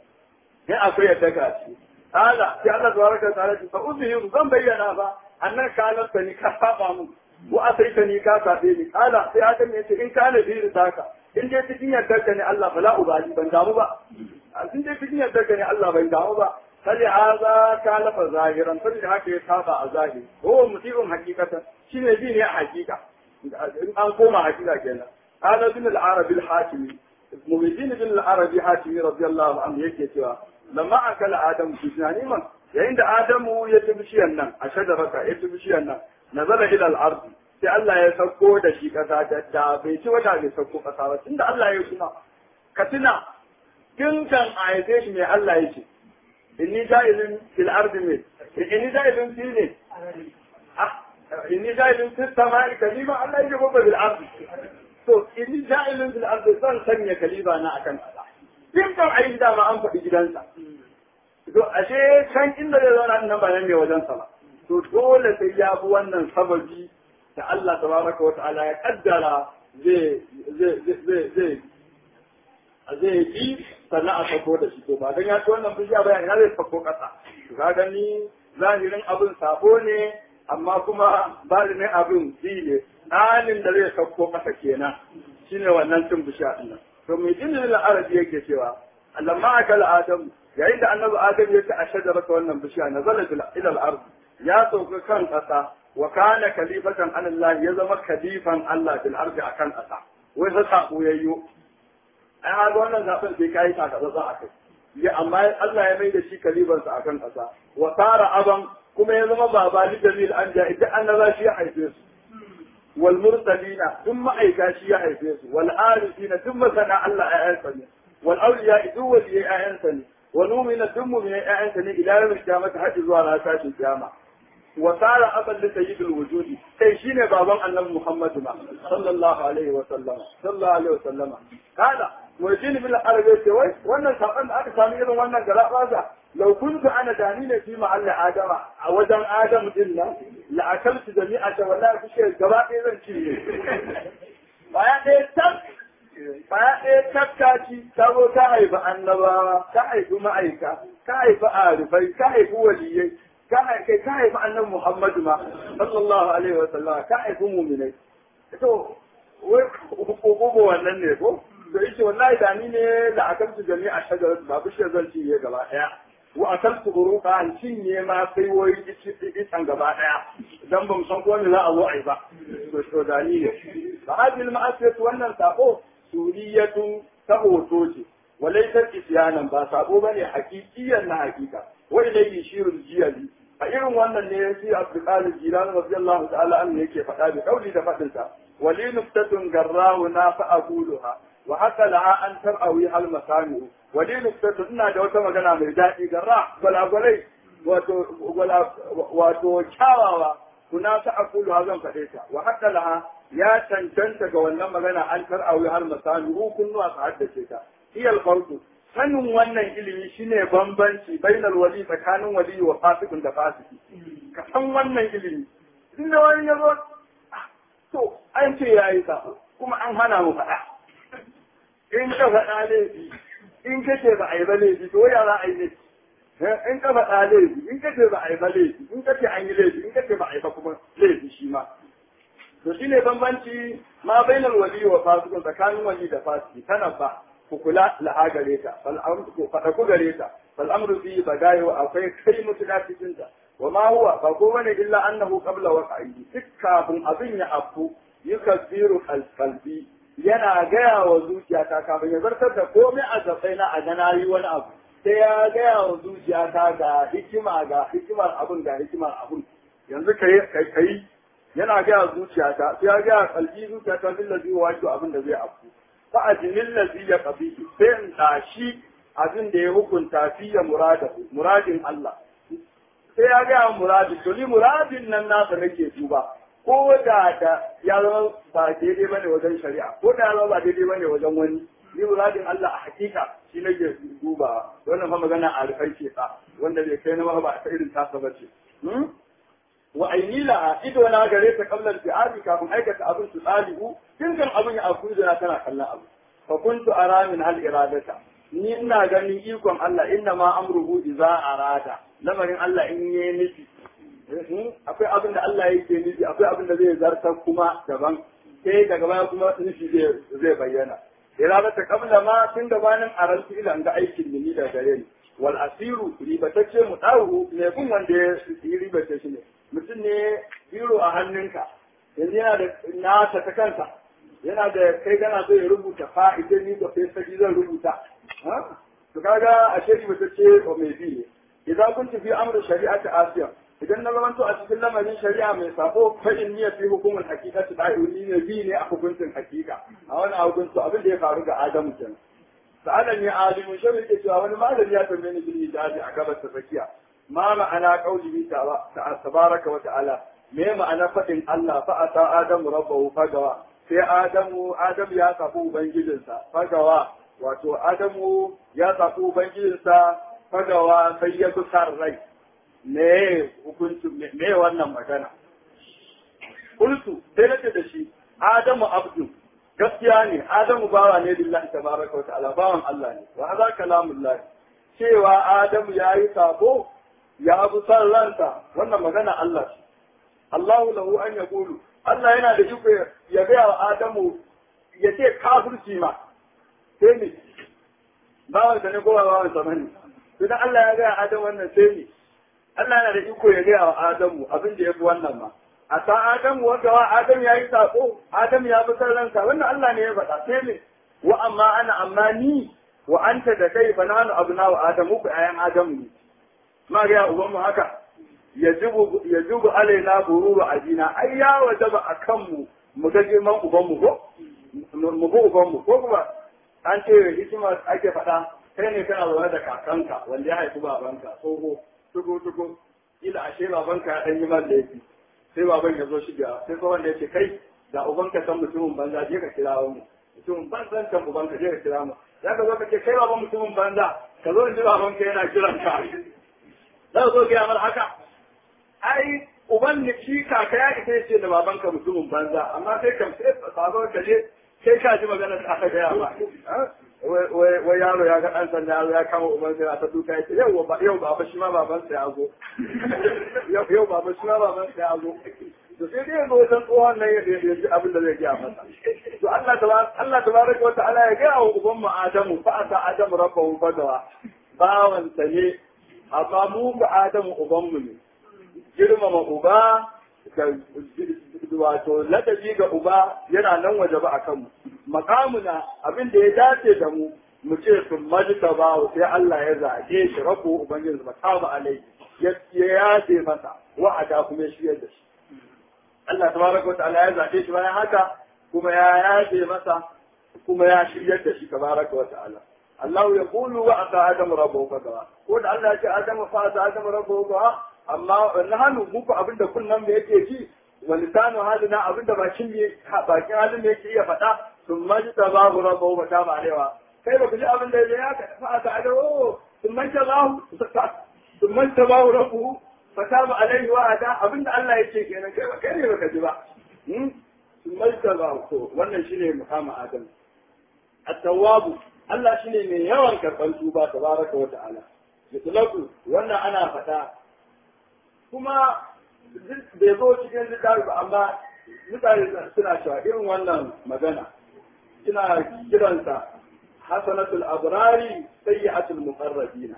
in akwai yadda ka a ciki قال في الله تبارك وتعالى فأظهر zan bayyana ba annan kalarta ni ka saba mu wa asaita ni ka sabe ni kala sai adam ya ce in kana bi rizaka in dai cikin yardar ka ne Allah bala ubali ban damu ba in dai cikin yardar ka ne Allah ban damu ba sai haza kalafa zahiran sai da haka ya saba a zahiri ko musibin hakikatan shine bi ne a hakika in an koma hakika kenan hada bin al-arabi al-hatimi mubin bin al-arabi hatimi radiyallahu anhu yake cewa lamma akala adamu fi tunani man yayin da adamu ya ci bishiyar nan a shajaraka ya ci bishiyar nan nazala ila al-ard sai Allah ya sauko da shi kasa da da bai ci wata bai sauko kasa ba tunda Allah ya tuna ka tuna tun kan a haife shi mai Allah ya ce inni ja'ilun fil ard me inni ja'ilun fi ne ah inni ja'ilun fis samai kalima Allah ya ce babba bil ard to inni ja'ilun fil ard zan sanya kaliba na akan kasa tun kan a yi dama an faɗi gidansa. To ashe can inda zai zauna nan ba nan ne wajensa ba. To dole sai ya bi wannan sababi da Allah tabaraka wa ta'ala ya kaddara zai zai zai zai zai bi sannan a sako da shi to ba dan ya ci wannan bishiya ba ina zai sako kasa. To ka gani zahirin abin sabo ne amma kuma balinin abin shi ne ɗanin da zai sako kasa kenan shine wannan cin bishiya ɗin nan. to mai jinin arabi yake cewa lamma akala adam yayin da annabi adam ya ci a shajarata wannan bishiya nazala ila al-ard ya sauka kan kasa wa kana khalifatan an Allah ya zama khalifan Allah bil ard akan kasa wai sa sako yayyo ai ha ga wannan zaben sai kai ta kaza za a kai ya amma Allah ya mai da shi khalifan sa akan kasa wa tara aban kuma ya zama baba li jamil anja idan annaba shi ya haife su والمرسلين ثم أيكاشي يحيفيس والعارفين ثم سنع الله أعنسني والأولياء دول أعنسني ونؤمن ثم من أعنسني إلى يوم القيامة حتى زوال أساس القيامة wa sara aban da sayyidul wujudi sai shine baban annabi Muhammadu ma sallallahu alaihi wa sallama sallallahu alaihi wa sallama kada mujin bil arabi ce wai wannan saban da aka sami irin wannan garabasa law kuntu ana dani ne fi mahalli adama a wajen adam din nan la akaltu jami'a ta wallahi kushe gaba ɗaya zan ci ne baya ɗaya tak baya ɗaya tattaci ta zo ta haifi annabawa ta haifi ma'aika ta haifi arifai ta haifi waliyai ta haifi ta haifi annabi muhammadu ma sallallahu alaihi wa sallam ta haifi muminai to wai hukuku wannan ne ko da yake wallahi da ni ne da akaltu jami'a shajarat ba bishiyar zan cinye gaba ɗaya wa akaltu buruka an cinye ma sai wai isan gaba ɗaya dan ban san ko ne za a zo a yi ba to da ni ne ba hadil ma'asiyatu wannan sako suriyatun ta hoto ce walaisar isyanan ba sabo bane hakikiyan na hakika wa ilayhi shirul jiyali a irin wannan ne yace Abdul Qadir Jilani radiyallahu ta'ala anhu yake faɗa da kauli da fadin sa wali nuftatun garrahu na fa aquluha wa haka laha an tar'awi hal masami'u wali nuftatun ina da wata magana mai daɗi garra gwalagwalai wato wato kyawawa kuna ta aquluha zan faɗe ta wa haka laha ya cancanta ga wannan magana an tar'awi har misali kunnuwa su haddace ta iyal farko sanin wannan ilimi shine bambanci bainal wali tsakanin wali wa fasikin da fasiki ka san wannan ilimi din da wani yazo to an ce yayi sa kuma an hana mu faɗa in ka faɗa laifi in ka ce ba a yi ba laifi to ya za a yi ne in ka faɗa laifi in ka ce ba a yi ba laifi in ka ce an yi laifi in ka ce ba a yi ba kuma laifi shi ma to shi ne bambanci ma bainal wali wa fasikun tsakanin wali da fasiki tana ba ku kula laha gare ta ku faɗa ku gare ta fal amru fi bagayo akwai kai mutuka cikin ta wa ma huwa ba ko bane illa annahu qabla waqa'i duk kafin abin ya afku yukazziru qalbi yana gaya wa zuciyata kafin ya zartar da komai a gabai na a gana yi wani abu sai ya gaya wa zuciyata ga hikima ga hikimar abun ga hikimar abun yanzu kai kai yana gaya zuciyata sai ya gaya kalbi zuciyata bin lazi wa wato abin da zai afku fa ajinin lazi ya qabi sai in tashi abin da ya hukunta fi ya muradahu muradin Allah sai ya gaya muradin to ni muradin nan nasa nake duba ko da da ya zama ba daidai bane wajen shari'a ko da ya zama ba daidai bane wajen wani ni muradin Allah a hakika shi nake duba wannan fa magana a rufai ce fa wanda bai kai na ba ta irin tasa bace wa aini la ido na gare ta kallon bi'adi kafin aikata abin su ɗalibu tun kan abin ya afu da tana kallon abu fa kuntu ara min hal iradata ni ina ganin ikon Allah inna ma amruhu idza arada lamarin Allah in yi nufi akwai abin da Allah yake nufi akwai abin da zai zartar kuma daban sai daga baya kuma nufi zai bayyana iradata kabla ma tun gabanin arantu ila ga aikin ni da gare ni wal asiru ribatacce mu dawo ne kun wanda ya ribace shi ne mutum ne biro a hannunka yanzu yana da nasa ta kansa yana da kai gana so ya rubuta fa'idin ni da sai zan rubuta to kaga a shari mutum ce o mai bi ne idan kun tafi amru shari'ati asiya idan na zamanto a cikin lamarin shari'a mai sako fa in niyya fi hukumul haqiqati da'uni ne bi ne a hukuncin hakika a wani hukunci abin da ya faru ga Adamu kenan sa'alan ya alimu shi ke cewa wani malami ya tambaye ni bil hijabi a gabas ta tsakiya ma ma'ana qaulihi ta'ala tabaraka wa ta'ala me ma'ana fadin Allah fa ata adamu rabbahu fagawa sai adamu adamu ya safu ubangijinsa fagawa wato adamu ya safu ubangijinsa fagawa sai ya kusar rai me hukuncin me wannan magana kultu sai nace da shi adamu abdu gaskiya ne adamu bawa ne lillahi tabaraka wa ta'ala bawan Allah ne wa hadha kalamullah cewa adamu yayi sabo ya bi san ransa wannan magana Allah ce Allahu lahu an yaqulu Allah yana da iko ya ga wa adamu ya ce kafirci ma sai ne bawan sa ne ko bawan sa bane idan Allah ya ga adamu wannan sai ne Allah yana da iko ya ga wa adamu abin da yafi wannan ma a sa Adamu wanda wa Adam ya yi sako, Adam ya fi san ransa, wannan Allah ne ya faɗa sai ne, wa amma ana amma ni wa anta da kai fa nanu abna wa Adamu ku ayan Adamu ne. Ma ga uban mu haka yajibu yajibu alaina bururu ajina ai ya wajaba akan mu mu ga girman uban mu ko mu ga uban mu ko kuma an ce hikima ake faɗa kai ne kana zaune da kakanka wanda ya haifi babanka tsoho tuko tuko ila ashe babanka ya dan yi man laifi sai baban ya zo shiga sai ko wanda yace kai da ubanka san mutumin banza je ka kira mu mutumin banzan kan ubanka je ka kira mu za ka zo ka ce kai baban mutumin banza ka zo in ji babanka yana kiran ka za ka zo ga mar haka ai uban ne shi kaka ya ita yace da babanka mutumin banza amma sai kam sai baban ka je sai ka ji magana da aka gaya ba wai yaro ya ga ɗan sanda yaro ya kama uban sai ta duka ya ce yau ba yau baba shi ma baban sa ya zo yau baba shi ma baban sa ya zo to sai dai yanzu wajen tsohon nan ya ji abin da zai gaya masa to Allah tabaraka Allah tabaraka wa ta'ala ya gaya wa uban mu Adamu fa ata Adamu rabbahu fadawa bawan sa ne amma mu ga Adamu uban mu ne girmama uba wato ladabi ga uba yana nan waje ba a kanmu makamuna abin da ya dace da mu mu ce sun majita ba sai Allah ya zaɓe shi rabu ubangiji makama alai ya yace masa wa'ada kuma ya shirya da shi Allah tabaraka ta'ala ya zaɓe shi bayan haka kuma ya yace masa kuma ya shirya da shi tabaraka wa ta'ala Allah ya kulu wa ata adamu rabbuhu fadawa ko da Allah ya ce adamu fa ata adamu rabbuhu fadawa amma nahanu muku abinda kunnan mu yake ji wa lisanu halina abinda bakin me bakin halin da yake iya faɗa sun maji tabahu rabbuhu wa taba alaiwa kai ba ku ji abin da ya ka fa ata adamu sun maji tabahu sun maji tabahu rabbuhu fa taba alaihi wa ada abinda Allah yake kenan kai ba kai ne baka ji ba sun maji tabahu to wannan shine muhammad adam at-tawwabu Allah shine mai yawan karɓar tuba tabaraka wa ta'ala yutlaku wannan ana faɗa kuma bai zo cikin littafi ba amma mutane suna cewa irin wannan magana suna kiransa hasanatul abrari sayyi'atul muqarrabina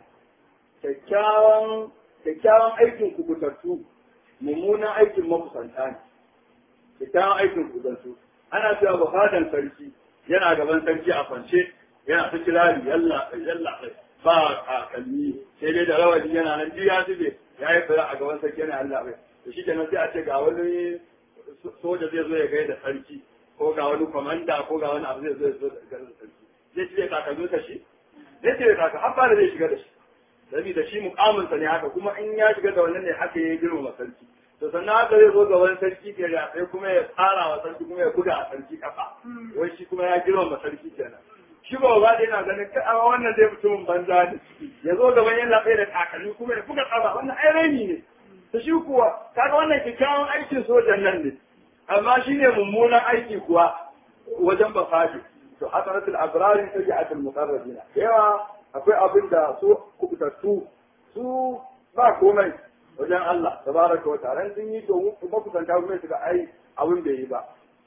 kyakkyawan kyakkyawan aikin kubutattu mummunan aikin makusanta ne kyakkyawan aikin kubutattu ana cewa bukadan sarki yana gaban sarki a kwance yana ta kirari yalla yalla ba a kalmi sai dai da rawani yana nan ya zube ya yi fira a gaban sarki yana Allah bai to shi kenan sai a ce ga wani soja zai zo ya gaida sarki ko ga wani komanda ko ga wani abu zai zo ya zo da gaida sarki zai cire takalmin ka shi zai cire takalmin har ba da zai shiga da shi saboda shi mukaminsa ne haka kuma in ya shiga da wannan ne haka ya girmama sarki to sannan haka zai zo ga wani sarki ke da sai kuma ya tsara wa sarki kuma ya buga a sarki kafa wai shi kuma ya girmama sarki kenan shi ba ba da yana ganin ka a wannan zai mutumin banza ne ya zo gaban yana tsaye da takalmi kuma ya buga kafa wannan ai raini ne to shi kuwa kaga wannan kyakkyawan aikin sojan nan ne amma shi ne mummunan aiki kuwa wajen bafadi to hasanatul abrari sayyi'atul muqarrabina yawa akwai abin da su kubutattu su ba komai wajen Allah tabaraka wa ta'ala sun yi to makusanta kuma su ga ai abin da yi ba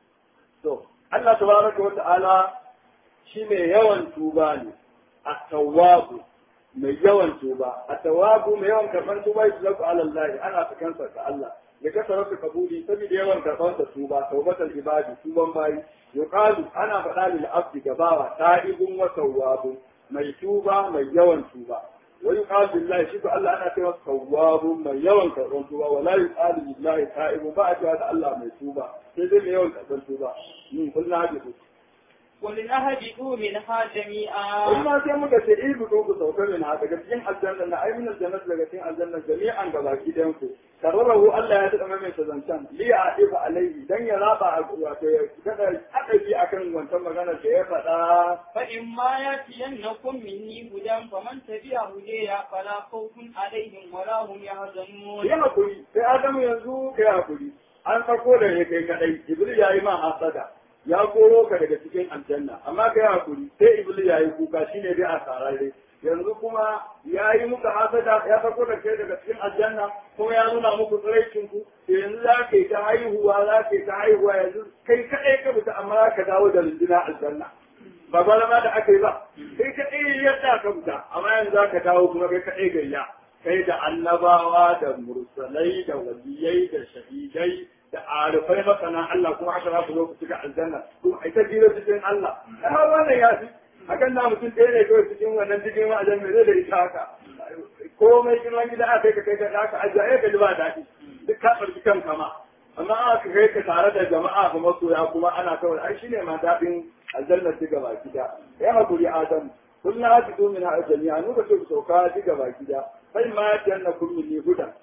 to Allah tabaraka wa ta'ala shi mai yawan tuba ne at-tawwabu mai yawan tuba at-tawwabu mai yawan karban tuba shi zaku ala Allah ana sakansa ga Allah ya kasara su kabuli saboda yawan karban sa tuba tawbatul ibadi tuban bayi yuqalu ana faɗa lil abdi gabawa ta'ibun wa tawwabun mai tuba mai yawan tuba wani yuqalu billahi shi ko Allah ana cewa tawwabun mai yawan karban tuba wala yuqalu billahi ta'ibun ba a cewa da Allah mai tuba sai dai mai yawan karban tuba min kullu hadithu قل اهبطوا منها جميعا Amma sai muka ce ibu ko ku sauka min ha daga cikin aljanna na ai min aljanna daga cikin aljanna jami'an ga baki dan ku karrarahu Allah ya tada mai zancan li a ifa alaihi dan ya raba wato ya kada adabi akan wancan magana da ya faɗa فإما يأتينكم مني هدى فمن تبع هداي فلا خوف عليهم ولا هم يحزنون ya hakuri sai Adamu yanzu kai hakuri an sako da ya kai kadai Jibril yayi ma hasada ya koro ka daga cikin aljanna amma kai hakuri sai Iblis yayi kuka shine dai a sarare yanzu kuma ya yi muka hasada ya sako da kai daga cikin aljanna kuma ya nuna muku tsiraicin ku to yanzu za ka yi ta haihuwa za ka yi ta haihuwa yanzu kai kaɗai ka fita amma za ka dawo da runduna aljanna ba balama da aka yi ba kai kaɗai yadda ka fita amma yanzu za ka dawo kuma kai kaɗai gayya kai da annabawa da mursalai da waliyai da shahidai da arifai masana Allah kuma haka za ku zo ku cika aljanna kuma ita jira cikin Allah har wannan ya fi hakan na mutum ɗaya ne kawai cikin wannan cikin wa'azen mai zai da ita haka komai girman gida aka kai ka kai ka haka ajiya ka ji ba daɗi duk ka ɓarki kan kama amma aka kai ka tare da jama'a kuma masoya kuma ana kawai ai shine ma daɗin aljanna ci gaba gida ya haƙuri adamu kullum haka zo min ha'a jami'a nuka ce ku sauka ci gaba gida sai ma ya tiyanna kun min hudan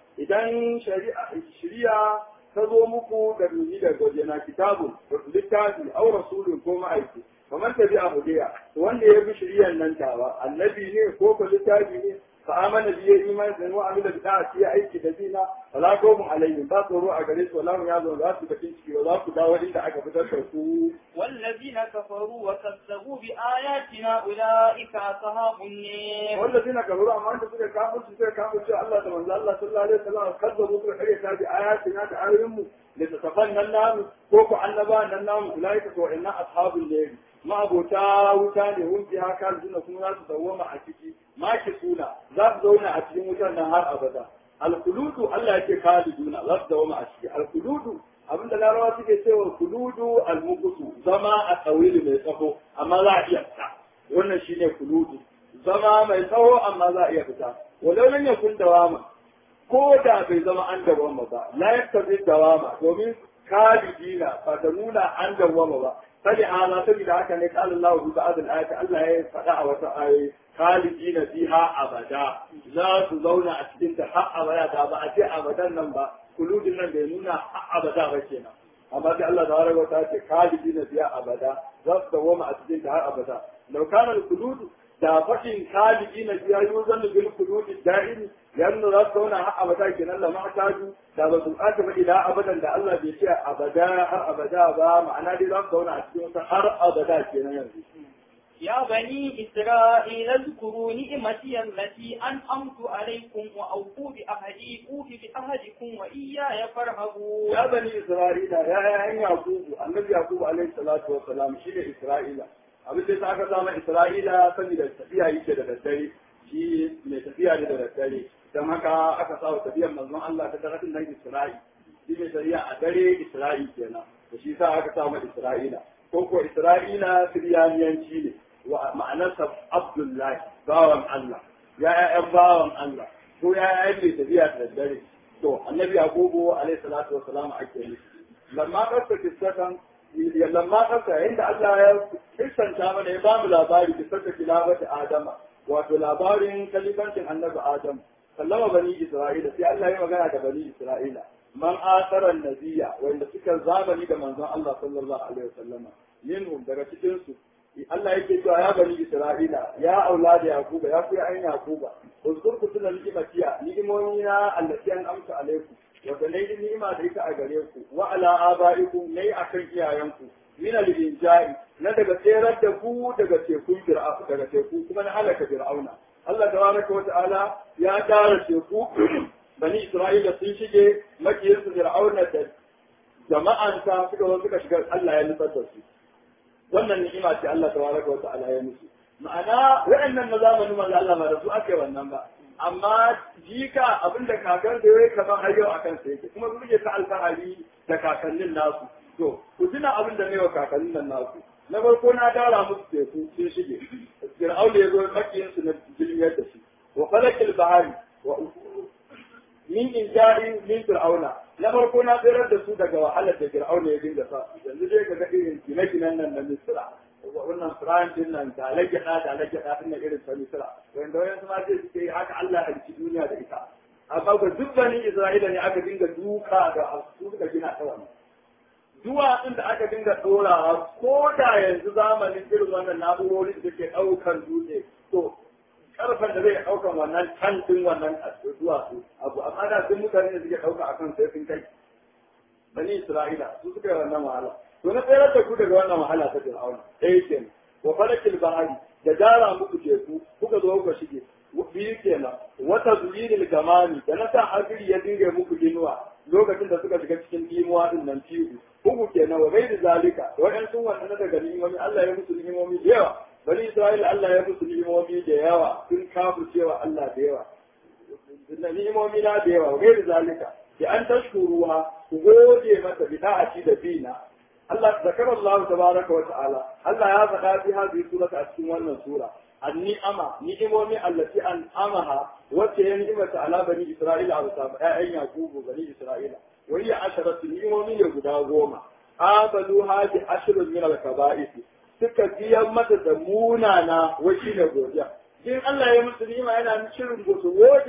idan shari'a shari'a ta zo muku da duni da gojena kitabun littafi aw rasulun ko ma'aiki kamar tabi a hudiya wanda ya bi shari'an nan tawa annabi ne ko ko littafi ne fa amana bi iman da wa amila bi ta'ati ya aiki da dina wala qawmun alaihim ba tsoro a gare su wala ya zo za su bakin ciki ba za ku dawo inda aka fitar da ku والذين كفروا وكذبوا بآياتنا أولئك أصحاب النار والذين كفروا amma da suka kafir su suka kafir cewa Allah da manzo Allah sallallahu alaihi wasallam kazzabu suka kare ta bi ayatina da ayoyin mu da tafan nan namu ko ku annaba nan namu ulaika ko inna ashabul layl ma abota wuta ne hun fi haka suna kuma za su dawwama a ciki ma ki suna za su zauna a cikin wutar nan har abada alkuludu Allah yake kaliduna za su dawwama a ciki alkuludu abinda larawa suke cewa kuludu almukutu zama a tsawili mai tsaho amma za a iya fita wannan shine kuludu zama mai tsawo amma za a iya fita walau nan ya kun dawama ko da bai zama an dawama ba la yaktabi dawama domin kalidina ba ta nuna an dawama ba fadi ala saboda haka ne qala Allah bi ba'd al-ayati Allah ya faɗa a wata ayoyi kalidina fiha abada za su zauna a cikin ta har abada da ba a ce abadan nan ba kuludin nan bai nuna har abada ba kenan amma sai Allah tabaraka wa ta'ala ce kalidina fiha abada za su dawoma a cikin ta har abada law kana al-kulud da faɗin kaliki na biya yi zan bil kuludi da'ini yanzu za su zauna har abada kenan la ma'taju da ba su aka ba ila abadan da Allah bai ce abada har abada ba ma'ana dai za su zauna a cikin wata har abada kenan yanzu يا بني إسرائيل اذكروا نعمتي التي أنعمت عليكم وأوفوا بأهدي أوف بأهدكم وإياي فارهبون ya bani isra'ila ya yayan yakubu annabi yakubu alaihi salatu wa salam shine isra'ila abin da aka zama isra'ila saboda tafiya yake da daddare shi mai tafiya ne da daddare don haka aka sa wa tafiyar manzon Allah ta taratin nan isra'i shi mai tafiya a dare isra'i kenan da shi sa aka sa isra'ila ko ko isra'ila siriyaniyanci ne wa ma'anarsa abdullahi bawan Allah ya ya'yan bawan Allah ko ya ya'yan mai tafiya da daddare to annabi yakubu alaihi salatu wa salam ake nufi lamma kasta kissatan lamma kasta inda Allah ya kissanta mana ya ba mu labari kissata kilabati adama wato labarin kalifancin annabi adam sallama bani isra'ila sai Allah ya magana da bani isra'ila man asaran nabiya wanda suka zamani da manzon Allah sallallahu alaihi wasallama minhum daga cikin su Allah yake cewa ya bani Isra'ila ya auladi Yakuba ya ku ayin Yakuba uzkur ku tuna ni'imatiya ni'imomi na allati an amsa alaikum wata ne ni'ima da ita a gare ku wa ala abaikum ne akan iyayenku min al-inja'i na daga tserar da ku daga tekun fir'aun daga teku kuma na halaka fir'auna Allah tabaraka wa ta'ala ya tara teku bani Isra'ila sun shige makiyinsu fir'auna da jama'ansa suka zo suka shiga Allah ya nutsar da su wannan ni'ima ce Allah tabaraka wa ta'ala ya musu ma'ana waɗannan na zamanin manzo Allah ba da su aka yi wannan ba amma jika abinda kakar da yayi kamar har yau akan sa yake kuma su ta alfahari da kakannin nasu to ku tuna abin da ne wa kakannin nan nasu na farko na dara musu teku sun shige fir'aun ya zo makiyin su na jilmiyar da shi wa falakil bahari wa min injari min fir'auna na farko na tsirar da su daga wahalar da fir'auna ya dinga sa yanzu dai ka ga irin gine-ginen nan na misra wannan fir'aun din nan da lagyaɗa da lagyaɗa din nan irin ta misra wanda wayansu ma sai suke haka Allah ya ci duniya da ita amma ga duk bani Isra'ila ne aka dinga duka da su suka gina ta wannan duwatsun da aka dinga ɗorawa ko da yanzu zamanin irin wannan na'urorin da ke ɗaukar dutse to karfan da zai ɗaukan wannan tantin wannan duwatsu abu amma da sun mutane da suke ɗauka akan sai sun kai bani Isra'ila su suka yi wannan wahala to na tsayar da ku daga wannan wahala ta Fir'auna ɗaya kenan wa falakil bahari da dara muku teku kuka zo kuka shige biyu kenan wata zuyinil gamani da na sa hadiri ya dinga muku inuwa lokacin da suka shiga cikin imuwa din nan fiyu uku kenan wa bai da zalika wa'yan sun wannan daga ni'imomi Allah ya musu ni'imomi da yawa bani Isra'ila Allah ya musu ni'imomi da yawa sun kafu cewa Allah da yawa ni'imomi na da yawa wa bai da zalika bi an tashkuruha ku gode mata bi da'ati da bina Allah zakar Allah tabaraka wa ta'ala Allah ya faɗa fi hadhihi surata a cikin wannan sura النعمة نعمومي التي أنعمها وتي نعمة على بني إسرائيل أو سابع أين يعقوب بني إسرائيل وهي عشرة نعمومي يهودا غوما قابلوها بعشر من الكبائر suka biyan mata da munana wai shi ne godiya in Allah ya musu ni'ima yana shirin su gode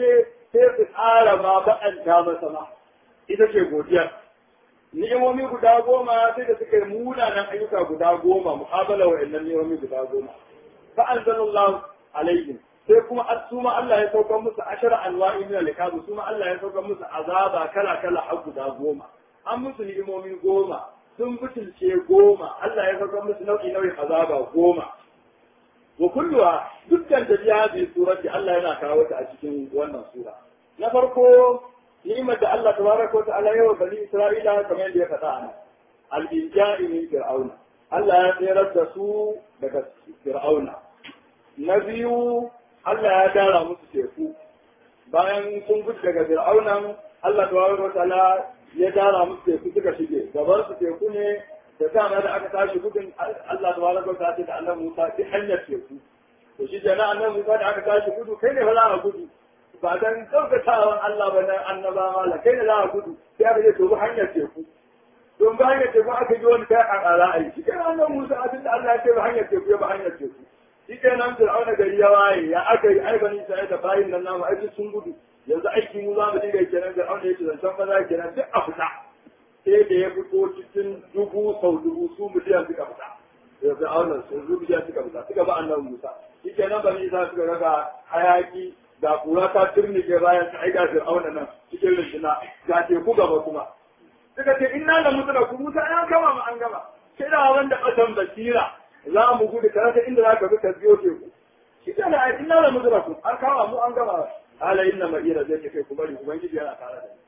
sai su ƙara ma baƙanta masa ma ita ce godiyar ni'imomi guda goma sai da suka yi munanan ayyuka guda goma muqabala wa innan ni'imomi guda goma fa anzalallahu alaihim sai kuma asuma Allah ya saukar musu ashara anwa'i min al-ikab suma Allah ya saukar musu azaba kala kala har guda goma an musu ni'imomi goma sun butulce goma Allah ya saukar musu nau'i nau'in azaba goma wa kulluwa dukkan da ya bi surati Allah yana kawo ta a cikin wannan sura na farko ni'imar da Allah tabaraka wa ta'ala yawa bani Isra'ila kamar yadda ya faɗa a nan al-inja'i min fir'auna Allah ya tsere da su daga fir'auna na biyu Allah ya dara musu teku bayan sun gudu daga fir'aunan Allah tabaraka wa ta'ala ya dara musu teku suka shige gaban su teku ne da dama da aka tashi gudun Allah tabaraka wa ta'ala da Allah Musa ta hanyar teku to shi kenan annabi Musa da aka tashi gudu kai ne fa za a gudu ba dan daukatawan Allah ba na annaba mala kai ne za a gudu sai aka je to ba hanyar teku don ba hanyar teku aka ji wani kai a ra'ayi shi kenan annabi Musa abin da Allah ya ce ba hanyar teku ya ba hanyar teku shi kenan Fir'auna gari ya waye ya aka yi ai bani sai da bayin nan namu ai sun gudu yanzu aiki mu za mu dinga kenan Fir'auna ya ce zancen maza kenan duk a fita sai da ya fito cikin dubu sau dubu su miliyan suka fita da fir'auna su miliyan suka fita suka ba annabi Musa shi kenan bani Isa suka ga hayaki da kura ta turnike bayan ta aika fir'auna nan cikin rishina ga teku gaba kuma suka ce inna da mutu da ku Musa an gama mu an gama sai da wanda kasan basira za mu gudu ka rasa inda za ka bi ka biyo teku shi kenan ai inna da mutu da ku an kama mu an gama ala inna ma'ira zai kai ku bari ubangiji yana tare da ni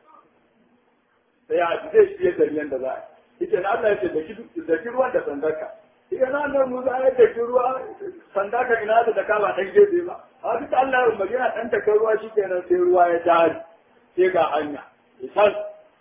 sai ya ji zai shirye da yanda za a yi ita na Allah ya ce da ki ruwan da sandarka ita na Allah Musa ya da ki ruwa sandarka ina da daka ba dan gefe ba a duka Allah ya umarni yana dan taka ruwa shikenan sai ruwa ya dari sai ga hanya isan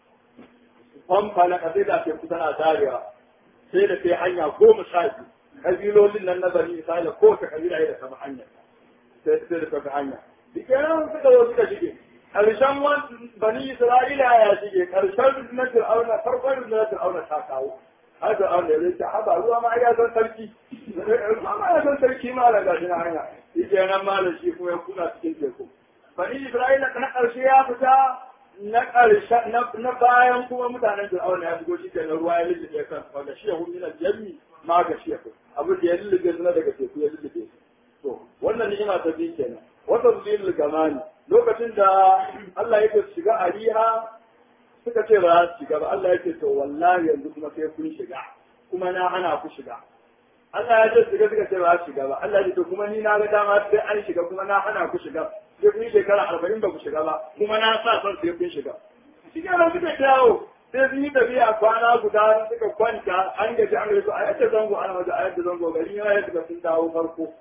famfa na kasai da ke kusa na darewa sai da sai hanya goma sha biyu kabilolin nan na bani Isra'ila ko ta kabila ya da sama hanya sai sai da ta hanya dikenan suka zo suka shige ƙarshen bani Isra'ila ya shige ƙarshen na Fir'auna farkon na Fir'auna ta kawo har Fir'auna ya zai ce haba ruwa ma ya san sarki ruwa ma ya san sarki ma da gashi na hanya shi ke nan ma da shi kuma ya kuna cikin teku bani Isra'ila na ƙarshe ya fita na ƙarshe na bayan kuma mutanen Fir'auna ya shigo shi ke nan ruwa ya lullube kan wanda shi ya hu min jami ma ga shi ya abin da ya lullube su na daga teku ya lullube su to wannan ni'ima ta biyu kenan wata zulil gamani lokacin da Allah yake shiga a riha suka ce ba za su shiga ba Allah yake to wallahi yanzu kuma sai kun shiga kuma na hana ku shiga Allah ya ce shiga suka ce ba za su shiga ba Allah ya ce kuma ni na ga dama sai an shiga kuma na hana ku shiga sai kun shekara arba'in ba ku shiga ba kuma na sa son sai kun shiga shi ke nan suka kyawo sai sun yi tafiya kwana guda suka kwanta an gaji an gaji a yadda zango ana wajen a yadda zango gari yana yadda sun dawo farko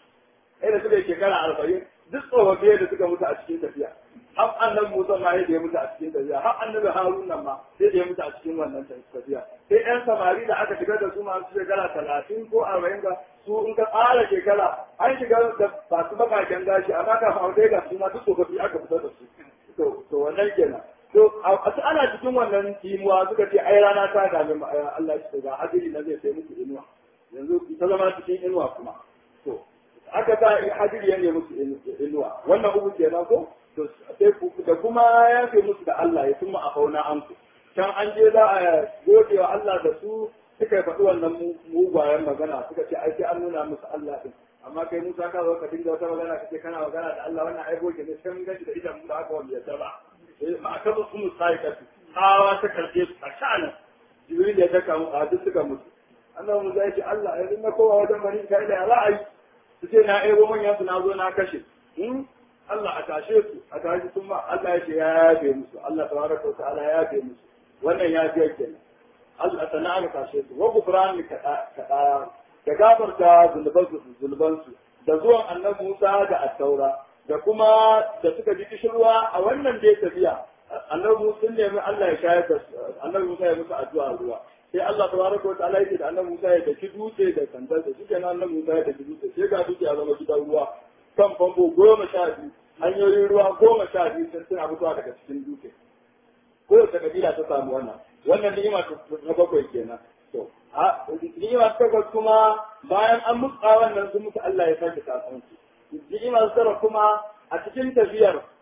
da suka yi shekara arba'in duk tsofaffi da suka mutu a cikin tafiya har annabi Musa ma yadda ya mutu a cikin tafiya har annabi Harun nan ma sai da ya mutu a cikin wannan tafiya sai ƴan samari da aka shigar da su masu shekara talatin ko arba'in ga su in ka tsara shekara an shiga da masu bakaken gashi amma ka fa ga su ma duk tsofaffi aka fitar da su to to wannan kenan to a ana cikin wannan timuwa suka ce ai rana ta dame Allah shi ga hadiri na zai sai musu inuwa yanzu ta zama cikin inuwa kuma to aka sa hadiri ya nemi musu inuwa wannan uku kenan ko to sai da kuma ya fi musu da Allah ya kuma a fauna an ku can an je za a gode wa Allah da su suka yi faɗi wannan mugwayen magana suka ce ai sai an nuna musu Allah din amma kai Musa ka zo ka dinga wata magana kace kana magana da Allah wannan ai goge ne sai mun gaji da idan mu da haka wanda ya ba ma aka zo su musai ka tsawa ta karbe su a sha'anin Jibril ya daka mu a duk suka mutu annabi Musa ya ce Allah ya dinga kowa wajen bani kai da za a yi su ce na ebo manyan su na zo na kashe Allah a tashe su a tashi sun ma Allah ya ce ya yafe musu Allah tabaraka wa ta'ala ya yafe musu wannan ya fiye kenan Allah sana aka tashe su wa gufran ka ka da gafarta zulbansu zulbansu da zuwan annabi Musa da Attaura da kuma da suka ji kishirwa a wannan dai tafiya annabi Musa sun nemi Allah ya shayar da annabi Musa ya musu addu'a ruwa sai Allah tabaraka wa ta'ala yake da annabi Musa ya daki dutse da sandar da shi kenan annabi Musa ya daki dutse sai ga dutse ya zama gidan ruwa kan famfo goma sha biyu hanyoyin ruwa goma sha biyu sun suna fitowa daga cikin dutse kowace kabila ta samu wannan wannan ni'ima na bakwai kenan to a ni'ima ta takwas kuma bayan an mutsa wannan sun mutu Allah ya sake kasansu ni'ima ta tara kuma a cikin tafiyar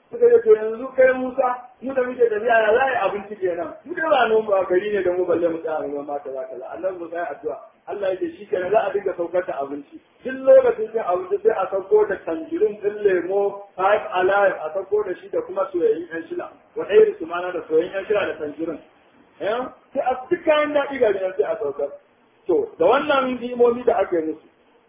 suka ce to yanzu kai Musa mu da muke tafiya ya za a yi abinci kenan mu da ba nan ba gari ne da mu balle mu tsaya mu ma kaza kaza annabi Musa ya addu'a Allah yake shi kenan za a dinga saukar da abinci duk lokacin cin abinci sai a sauko da tanjirin din lemo five alive a sauko da shi da kuma soyayyen yan shila wa ɗaya su mana da soyayyen yan shila da tanjirin sai a duk kayan daɗi ga sai a saukar to da wannan himomi da aka yi musu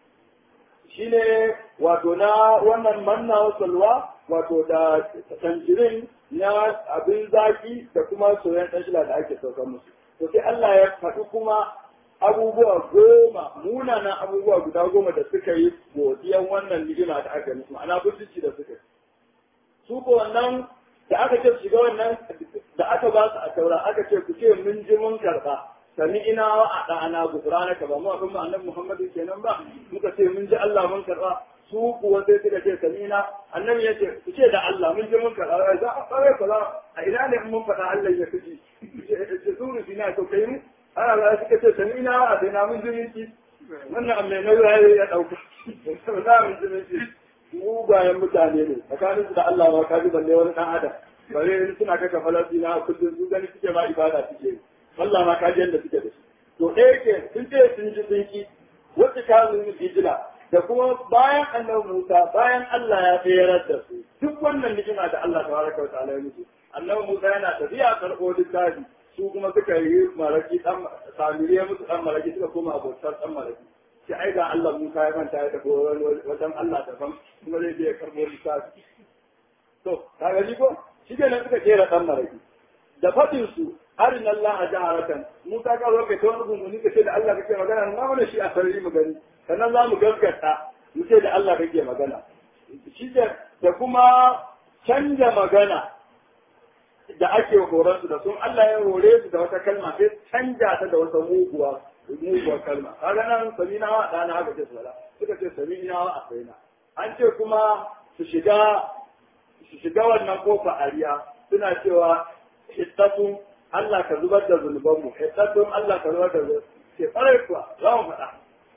shine wato na wannan manna salwa wato da tanjirin na abin zaki da kuma soyayyen ɗan shila da ake saukar musu to sai Allah ya faɗi kuma abubuwa goma munanan abubuwa guda goma da suka yi godiyan wannan ni'ima da aka musu ma'ana butulci da suka yi su ko wannan da aka ce shiga wannan da aka ba su a taura aka ce ku ce mun ji mun karba sami ina wa a ɗana gufrana ka ba mu abin annabi Muhammadu kenan ba muka ce mun ji Allah mun karba su kuwa sai suka ce sami ina annabi ya ce ku ce da Allah mun ji mun karba za a fara kaza a ina ne mun faɗa Allah ya kaji ce su rufi na to kai mu ana ba suka ce sami ina wa a sai na mun ji mun ci wannan amma na ya ya dauka za mun ji mun ci mugayen mutane ne tsakanin su da Allah ma kaji balle wani dan adam bare suna kaka falastina kullum su gani suke ma ibada suke Allah ma kaji yadda suke da shi to ɗaya ke sun ce sun ji sun ki wacce ka zo mu hijira da kuma bayan annabi Musa bayan Allah ya tsayar da su duk wannan ni'ima da Allah tabaraka wa ta'ala ya musu annabi Musa yana tafiya karɓo littafi su kuma suka yi maraki dan samiriya musu dan maraki suka koma abotar dan maraki sai ai ga Allah Musa ya manta ya tafi wajen Allah daban kuma zai je ya karɓo littafi to ka gani ko shi ne suka kera dan maraki da fadin su harin Allah a jaharatan Musa ka zo ka ta wani gunguni ka ce da Allah kake magana na mana shi a sarari mu gani sannan za mu gaskata mu ce da Allah kake magana shi da kuma canja magana da ake horon su da sun Allah ya hore su da wata kalma sai canja ta da wata muguwa muguwar kalma kaga nan samina wa dana haka ce sala suka ce samina wa asaina an ce kuma su shiga su shiga wannan kofa ariya suna cewa hittatun Allah ka zubar da zunubanmu hittatun Allah ka zubar da zunubanmu ke tsare kuwa za mu faɗa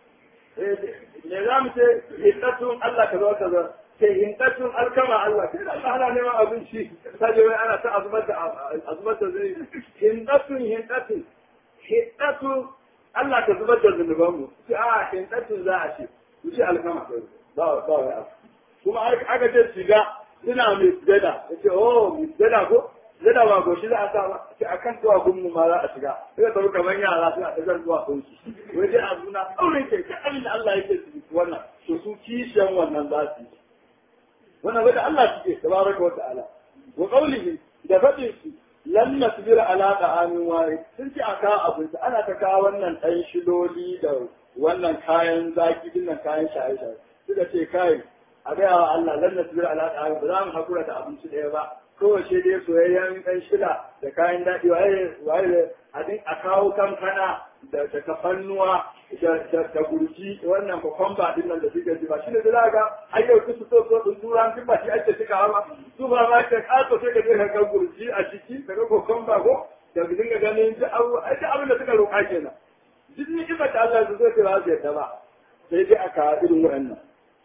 me za mu ce hittatun Allah ka zubar da zunubanmu ke hintatun alkama Allah ke Allah ana neman abinci sai wai ana ta azubar da azubar da zunubi hintatun hintatun hittatun Allah ka zubar da zunubanmu sai a hintatun za a ce ku ce alkama ba ba wai abu kuma aka ce shiga suna mai sujada ya ce oh mai sujada ko sujada ba ko shi za a sa ba ce a kan tuwa gunmu ma za a shiga sai ka kamar yara suna ta zan tuwa kun shi wai dai a suna ɗaurin ke ka abin da Allah yake su wannan to su kishiyan wannan za su yi wannan bai da Allah suke tabaraka wa ta'ala wa qawlihi da fadin su lan nasbira ala ta'amin wahid sun ce aka abinci ana ta kawo wannan ɗan shiloli da wannan kayan zaki dinnan kayan shaye-shaye suka ce kai a gaya wa Allah lan nasbir ala ta'am ba za mu hakura da abinci ɗaya ba kowace dai soyayyen ɗan shida da kayan daɗi waye waye a din a kawo kankana da da kafannuwa da da gurji wannan kokomba din nan da suke ji ba shine da zaka ai yau su so so din turan kin ba shi ake cika ba su ba ma ka kaso sai ka je ka ga gurji a ciki ka ga kokomba ko da dinga ganin ji abu ai da abin da suka roƙa kenan duk ni ba ta Allah su zo ta ba su yadda ba sai dai aka irin wa'annan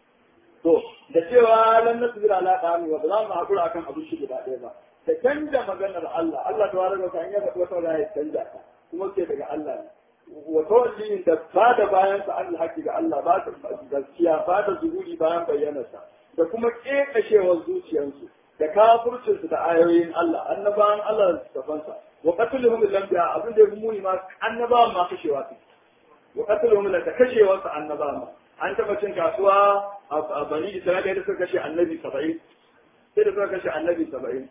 To, da cewa lan nasbira ala ta'ami wa ba za mu hakura akan abin shi guda ɗaya ba. Da canja maganar Allah, Allah ta wara ta hanyar da wata wata ya canja ta, kuma ke daga Allah ne. Wa tawalli da ba da bayan sa Allah haƙi ga Allah ba da gaskiya ba da zuhuri bayan bayyanarsa da kuma ƙeƙashewar zuciyarsu da kafircinsu da ayoyin Allah annabawan Allah da tafansa wa qatluhum bil anbiya abin da ya muni ma annabawan ma kashewa su wa qatluhum da kashewarsa annabawan ma an taɓa cin kasuwa a bani isra'ila da suka kashe annabi saba'in sai da suka kashe annabi saba'in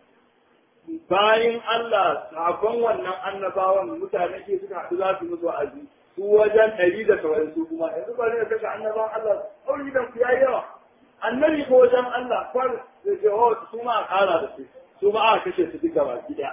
bayan Allah sabon wannan annabawan mutane ke suka haɗu za su musu wa'azi su wajen ɗari da saba'in su kuma yanzu ba zai kashe annabawan Allah ɗauri da ku yayi yawa annabi ko wajen Allah kwar da ce oh su ma a ƙara da su su ma a kashe su duka baki ɗaya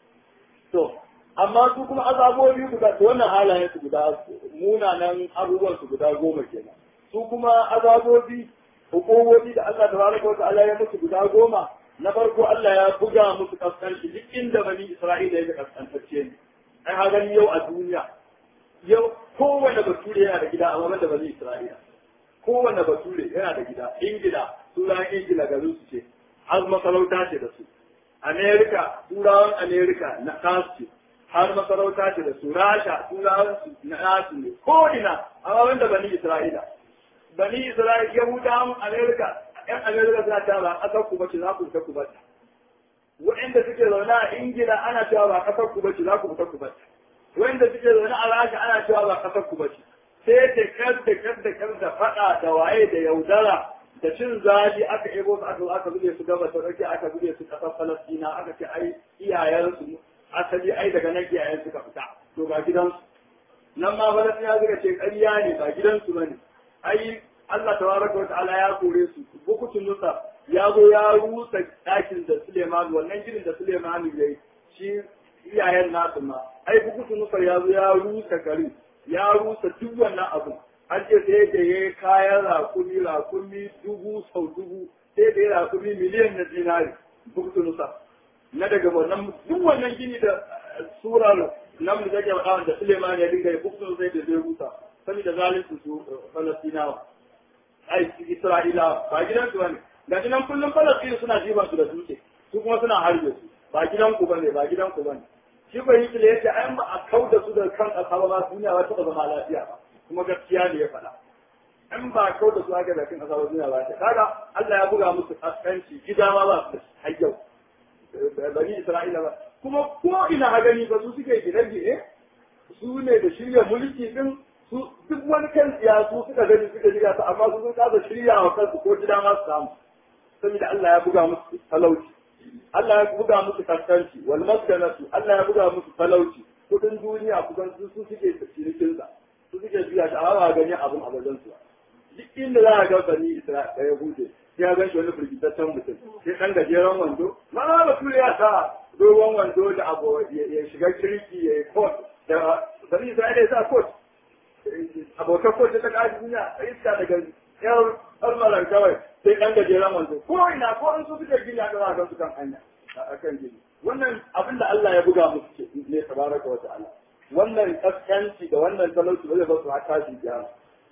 to amma su kuma azabobi guda to wannan halayen su guda munanan abubuwan su guda goma kenan su kuma azabobi hukumomi da Allah tabaraka wa ta'ala ya musu guda goma na farko Allah ya buga musu kaskanci duk inda bani Isra'ila ya kaskantacce ne ai ha gani yau a duniya yau kowane bature yana da gida amma banda bani Isra'ila kowane bature yana da gida ingila sunan ingila garin su ce har masarauta ce da su amerika turawan amerika na kasu har masarauta ce da su rasha turawan su na nasu ne ko ina amma wanda bani isra'ila bani isra'ila yahudawan amerika yan amerika suna ta ba ƙasar ku bace za ku fita ku bata wa'anda suke zaune a ingila ana cewa ba ƙasar ku bace za ku fita ku bata wa'anda suke zaune a rasha ana cewa ba ƙasar ku bace sai da kar da kar da kar da faɗa da waye da yaudara da cin zaji aka ebo su aka aka buge su gaba sauƙi aka buge su ƙasar falastina aka ce ai iyayensu asali ai daga nan iyayen suka fita to ga gidansu nan ma falastina suka ce ƙarya ne ba gidansu bane ai Allah tabaraka wa ta'ala ya kore su bukutun nusa ya zo ya rusa ɗakin da Suleiman wannan ginin da Suleiman ya yi shi iyayen nasu ma ai bukutun nusa ya zo ya rusa garin ya rusa duk wannan abu an ce sai da ya kayan rakumi rakumi dubu sau dubu sai da ya rakumi miliyan na dinari bukutun nusa na daga wannan duk wannan gini da surar nan da take faɗa da Suleiman ya dinga ya bukutun sai da zai rusa saboda zalunci su Falastinawa ai Isra'ila ba gidan su bane ga nan kullum Falastin suna jiban su da dutse su kuma suna harbe su ba gidan ku bane ba gidan ku bane shi ko Hitler yace ai ba a kauda su da kan kasa ba duniya ba ta zama lafiya ba kuma gaskiya ne ya faɗa in ba kauda su aka da kan kasa ba duniya ba ta kaga Allah ya buga musu kaskanci gida ma ba su har yau bani Isra'ila ba kuma ko ina ha gani ba su suke gine-gine su ne da shirya mulki din su duk wani kan su suka gani suka shirya su amma su sun kasa shirya wa kansu ko gida ma su samu saboda Allah ya buga musu talauci Allah ya buga musu kaskanci wal maskanatu Allah ya buga musu talauci kudin duniya kusan su su suke cinikin sa su suke biya shi amma gani abun abadan su duk inda za a ga bani Isra'ila ya hude sai ya ganshi wani firgitaccen mutum sai dan gajeren wando ma ba ya sa dogon wando da abu ya shiga kirki ya yi kot da bani Isra'ila ya sa kot abokan ko ta kaji duniya a iska daga yar almaran kawai sai ɗan gajeren wanzu ko ina ko an so suka gini a ɗaura su kan hanya a kan gini wannan abin da Allah ya buga musu ce ne tabaraka wa ta'ala wannan kaskanci da wannan talauci ba zai ba su haka shi biya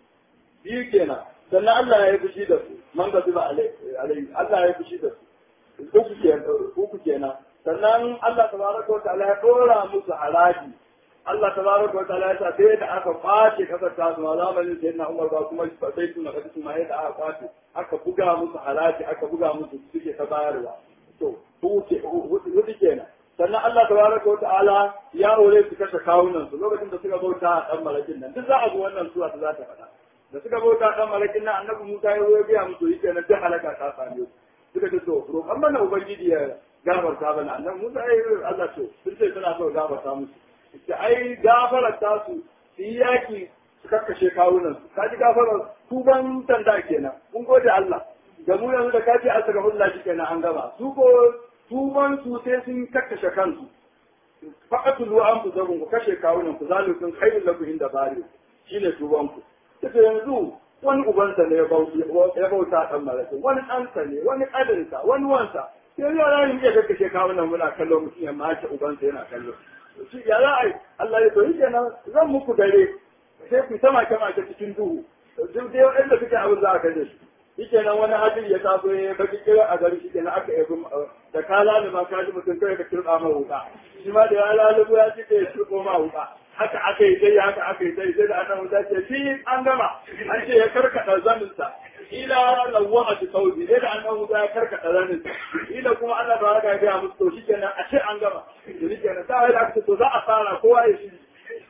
biyu kenan sannan Allah ya yi fushi da su man ga zuba alai Allah ya yi fushi da su uku kenan uku kenan sannan Allah tabaraka wa ta'ala ya ɗora musu haraji Allah tabaraka wa ta'ala ya sa sai da aka kwace kasar ta su zamanin sai na Umar ba kuma sai su na kasu ma yadda aka kwace aka buga musu haraji aka buga musu suke ta bayarwa to huce huce kenan sannan Allah tabaraka wa ta'ala ya aure su kashe kawunan su lokacin da suka bauta a dan malakin nan duk za a ga wannan sura ta za ta faɗa da suka bauta a dan malakin nan annabi Musa ya zo ya biya musu yake nan duk halaka ta same su suka ce to roƙan mana ubangiji ya gafarta bana annabi Musa ya yi Allah to sun ce suna so gafarta musu da ai gafarar tasu su yi yaki su kakkashe kawunan su kaji gafarar tuban tanda kenan mun gode Allah da mu yanzu da kaji an saka hulla shi kenan an gama su ko tuban su sai sun kakkashe kansu faqatul wa an ku kashe kawunan ku zalikun khairul lakum inda bari shine tuban ku kace yanzu wani ubansa ne ya bauta dan malaka wani ɗansa ne wani ƙadinsa wani wansa sai yara ne ya kakkashe kawunan muna kallo mutum ya mace ubansa yana kallo shi ya za a yi Allah ya toyi kenan zan muku dare sai ku sama kama ta cikin duhu duk dai wanda suke abin za a kaje shi shi kenan wani hadin ya taso ya baki kira a gari shi kenan aka yabi da ka lalu ma ka ji mutum kai ka kirba ma wuka shi ma da ya lalu ya ci ya kirbo ma wuka haka aka yi dai haka aka yi dai sai da aka wuta ce shi an gama an ce ya karkada zaninsa ila lawa a saudi sai da annabi Musa ya karkata zanin ila kuma Allah ba ya ga musu to shikenan a ce an gama to shikenan sai da aka to za a fara kowa ya shiri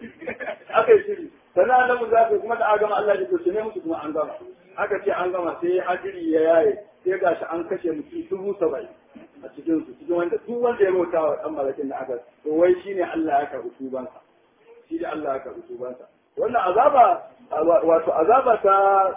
aka yi shiri sannan annabi Musa kuma da aka gama Allah ya to ne musu kuma an gama aka ce an gama sai hajiri ya yaye sai gashi an kashe mutum dubu saba'in a cikin su cikin wanda duk wanda ya bauta wa dan malakin da aka to wai shine Allah ya karɓi tubansa shi da Allah ya karɓi tubansa wannan azaba wato azaba ta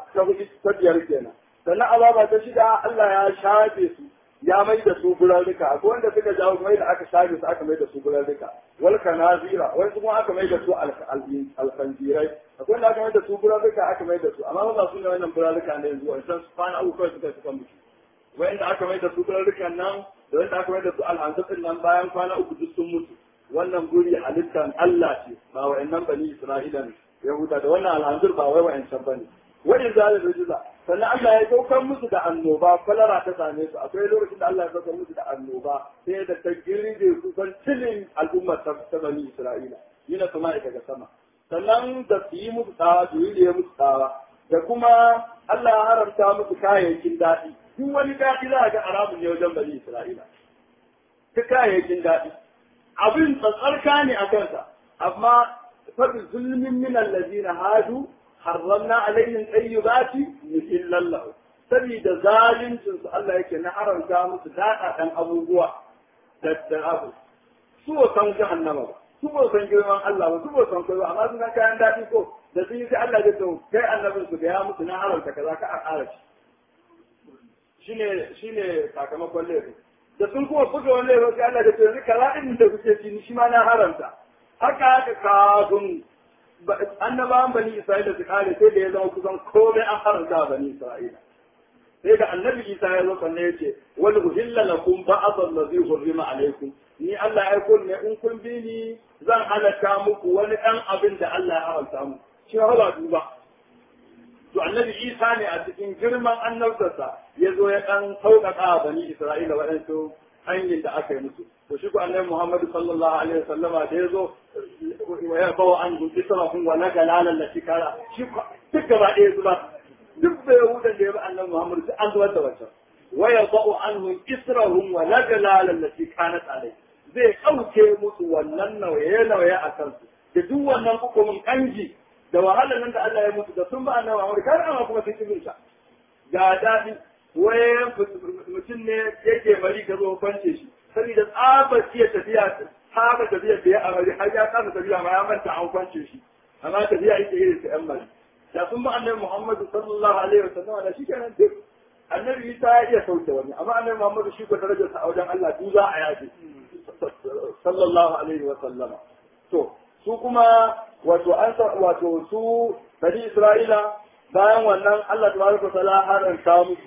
ta biyar kenan sannan azaba ta shida Allah ya shafe su ya mai da su gurarruka akwai wanda suka jawo mai da aka shafe su aka mai da su gurarruka wal kanazira wani kuma aka mai da su alfanjirai akwai wanda aka mai da su gurarruka aka mai da su amma ba su ne wannan gurarruka ne yanzu wancan su kwana uku kawai suka suka mutu wanda aka mai da su gurarrukan nan da wanda aka mai da su alhanzatsin nan bayan kwana uku duk sun mutu wannan guri halittan Allah ce ba wa'annan bani Isra'ila ne Yahuda da wannan alhanzur ba wai wa'ancan bane wa'in zalim rijiza sannan Allah ya saukar musu da annoba kwalara ta same su akwai lokacin da Allah ya saukar musu da annoba sai da ta girbe kusan cilin al'ummar ta bani Isra'ila yana kuma daga sama sannan da su yi musu tsawa su yi da ya musu tsawa da kuma Allah ya haramta musu kayayyakin daɗi duk wani daɗi za a ga haramun ne wajen bani Isra'ila ta kayayyakin daɗi abin tsatsarka ne a kansa amma faɗi zulmin min allazina hadu harramna alaihim tayyibati mithlan lahu saboda zalincin su Allah yake na haramta musu daɗaɗan abubuwa da da abu su ba san jahannama ba su ba san girman Allah ba su ba san kai ba amma suna kayan daɗi ko da sun yi sai Allah ya ce kai annabin su da ya musu na haramta kaza ka a ƙara shi shine shine sakamakon laifin da sun kuma buga wani laifin sai Allah ya ce yanzu kaza din da kuke ci shi ma na haramta haka haka kafin annabawan bani Isra'ila su kare sai da ya zama kusan komai an haramta bani Isra'ila sai da annabi Isa ya zo sannan ya ce wal uhilla lakum ba'd allazi hurrima alaykum ni Allah ya aiko ne in kun bi ni zan halatta muku wani dan abin da Allah ya haramta muku shi ba duba to annabi Isa ne a cikin girman annabtarsa ya zo ya dan sauƙaƙa bani Isra'ila waɗansu hanyar da aka yi musu to shi ko annabi Muhammad sallallahu alaihi wasallama da ya zo ya bawa an gudu sarafin wa naga lalan da shikara shi duk gaba ɗaya zuba duk da yahudan da ya bi annabi Muhammad sai an zubar da wancan wa yadau anhum israhum wa naga lalan da shikana alai zai kauce musu wannan nauye nauye a kansu da duk wannan hukumin kanji da wahalar nan da Allah ya mutu da sun ba annabi Muhammad kar amma kuma sun kibin sa ga dadi waye mutum ne yake bari ka zo kwance shi saboda tsabar iya tafiya saba tafiya da ya amari har ya kasa tafiya ma ya manta an kwance shi amma tafiya ita irin ta yan mari da sun ba annabi Muhammad sallallahu alaihi wasallam da shi kenan duk annabi Isa ya iya sauke wani amma annabi Muhammad shi ko darajarsa a wajen Allah du za a yaje sallallahu alaihi wasallama to su kuma wato an wato su bani Isra'ila bayan wannan Allah tabaraka wa ta'ala haranta musu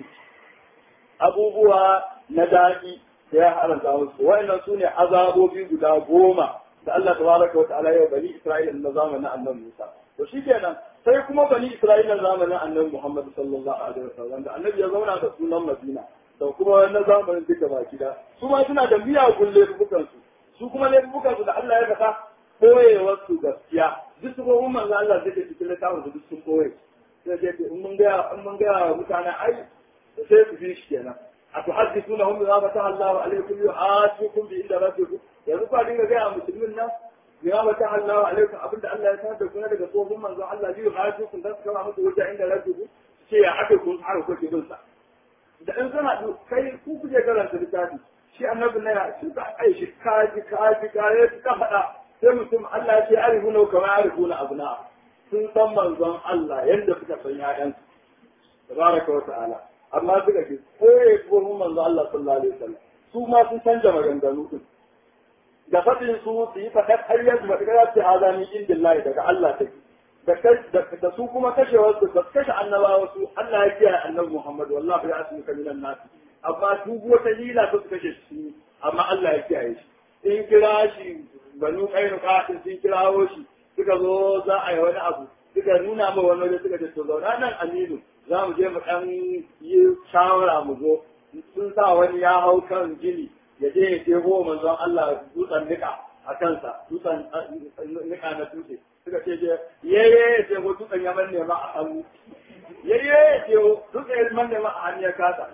abubuwa na daɗi da ya haranta musu wa'annan su ne azabobi guda goma da Allah tabaraka wa ta'ala ya bani Isra'ila na zamanin annabi Musa to shikenan sai kuma bani Isra'ila zamanin annabi Muhammad sallallahu alaihi wasallam da annabi ya zauna da sunan Madina da kuma na zamanin duka baki da su ma suna da miyagun laifukan su su kuma laifukan su da Allah ya faɗa koyewar su gaskiya duk su kuma manzo Allah zai cikin littafin su duk sun koye sai ce in mun ga in mun ga mutane ai sai su fi shi kenan a tuhaddithuna hum bima fataha Allahu alaykum yu'atukum bi inda rabbikum yanzu fa dinga ga musulmin nan bima fataha Allahu alaykum abinda Allah ya sanar da ku daga tsohon manzo Allah bi yu'atukum dan su kama muku wuta inda rabbikum ce ya aka kun har ku ke bin sa da in kana kai ku kuje karanta littafi shi annabi na ya shi ka ai shi kaji kaji kaji ka faɗa sai mutum Allah ya ce arifuna kama arifuna abna sun san manzon Allah yadda suka san ƴaƴansu tabaraka wa ta'ala amma suka ce koye kuma manzo Allah sallallahu alaihi wasallam su ma sun canja maganganu din da fadin su su yi fadat ayyaz madagara ce azami indillahi daga Allah take da da su kuma kashewar su kashe annabawa su Allah ya kiyaye annabi Muhammad wallahi ya asmuka minan nas amma su wata hila su kashe shi amma Allah ya kiyaye shi in kira shi banu kainuka sun kirawo shi suka zo za a yi wani abu suka nuna ma wani waje suka ce to zauna nan aminu za mu je mu ɗan yi shawara mu zo sun sa wani ya hau kan gini ya je ya jego manzon Allah dutsen nika a kansa dutsen nika na dutse suka ce je yeye ya ce ko dutsen ya manne ma a hannu yeye ya ce dutsen ya manne ma a hannu ya kasa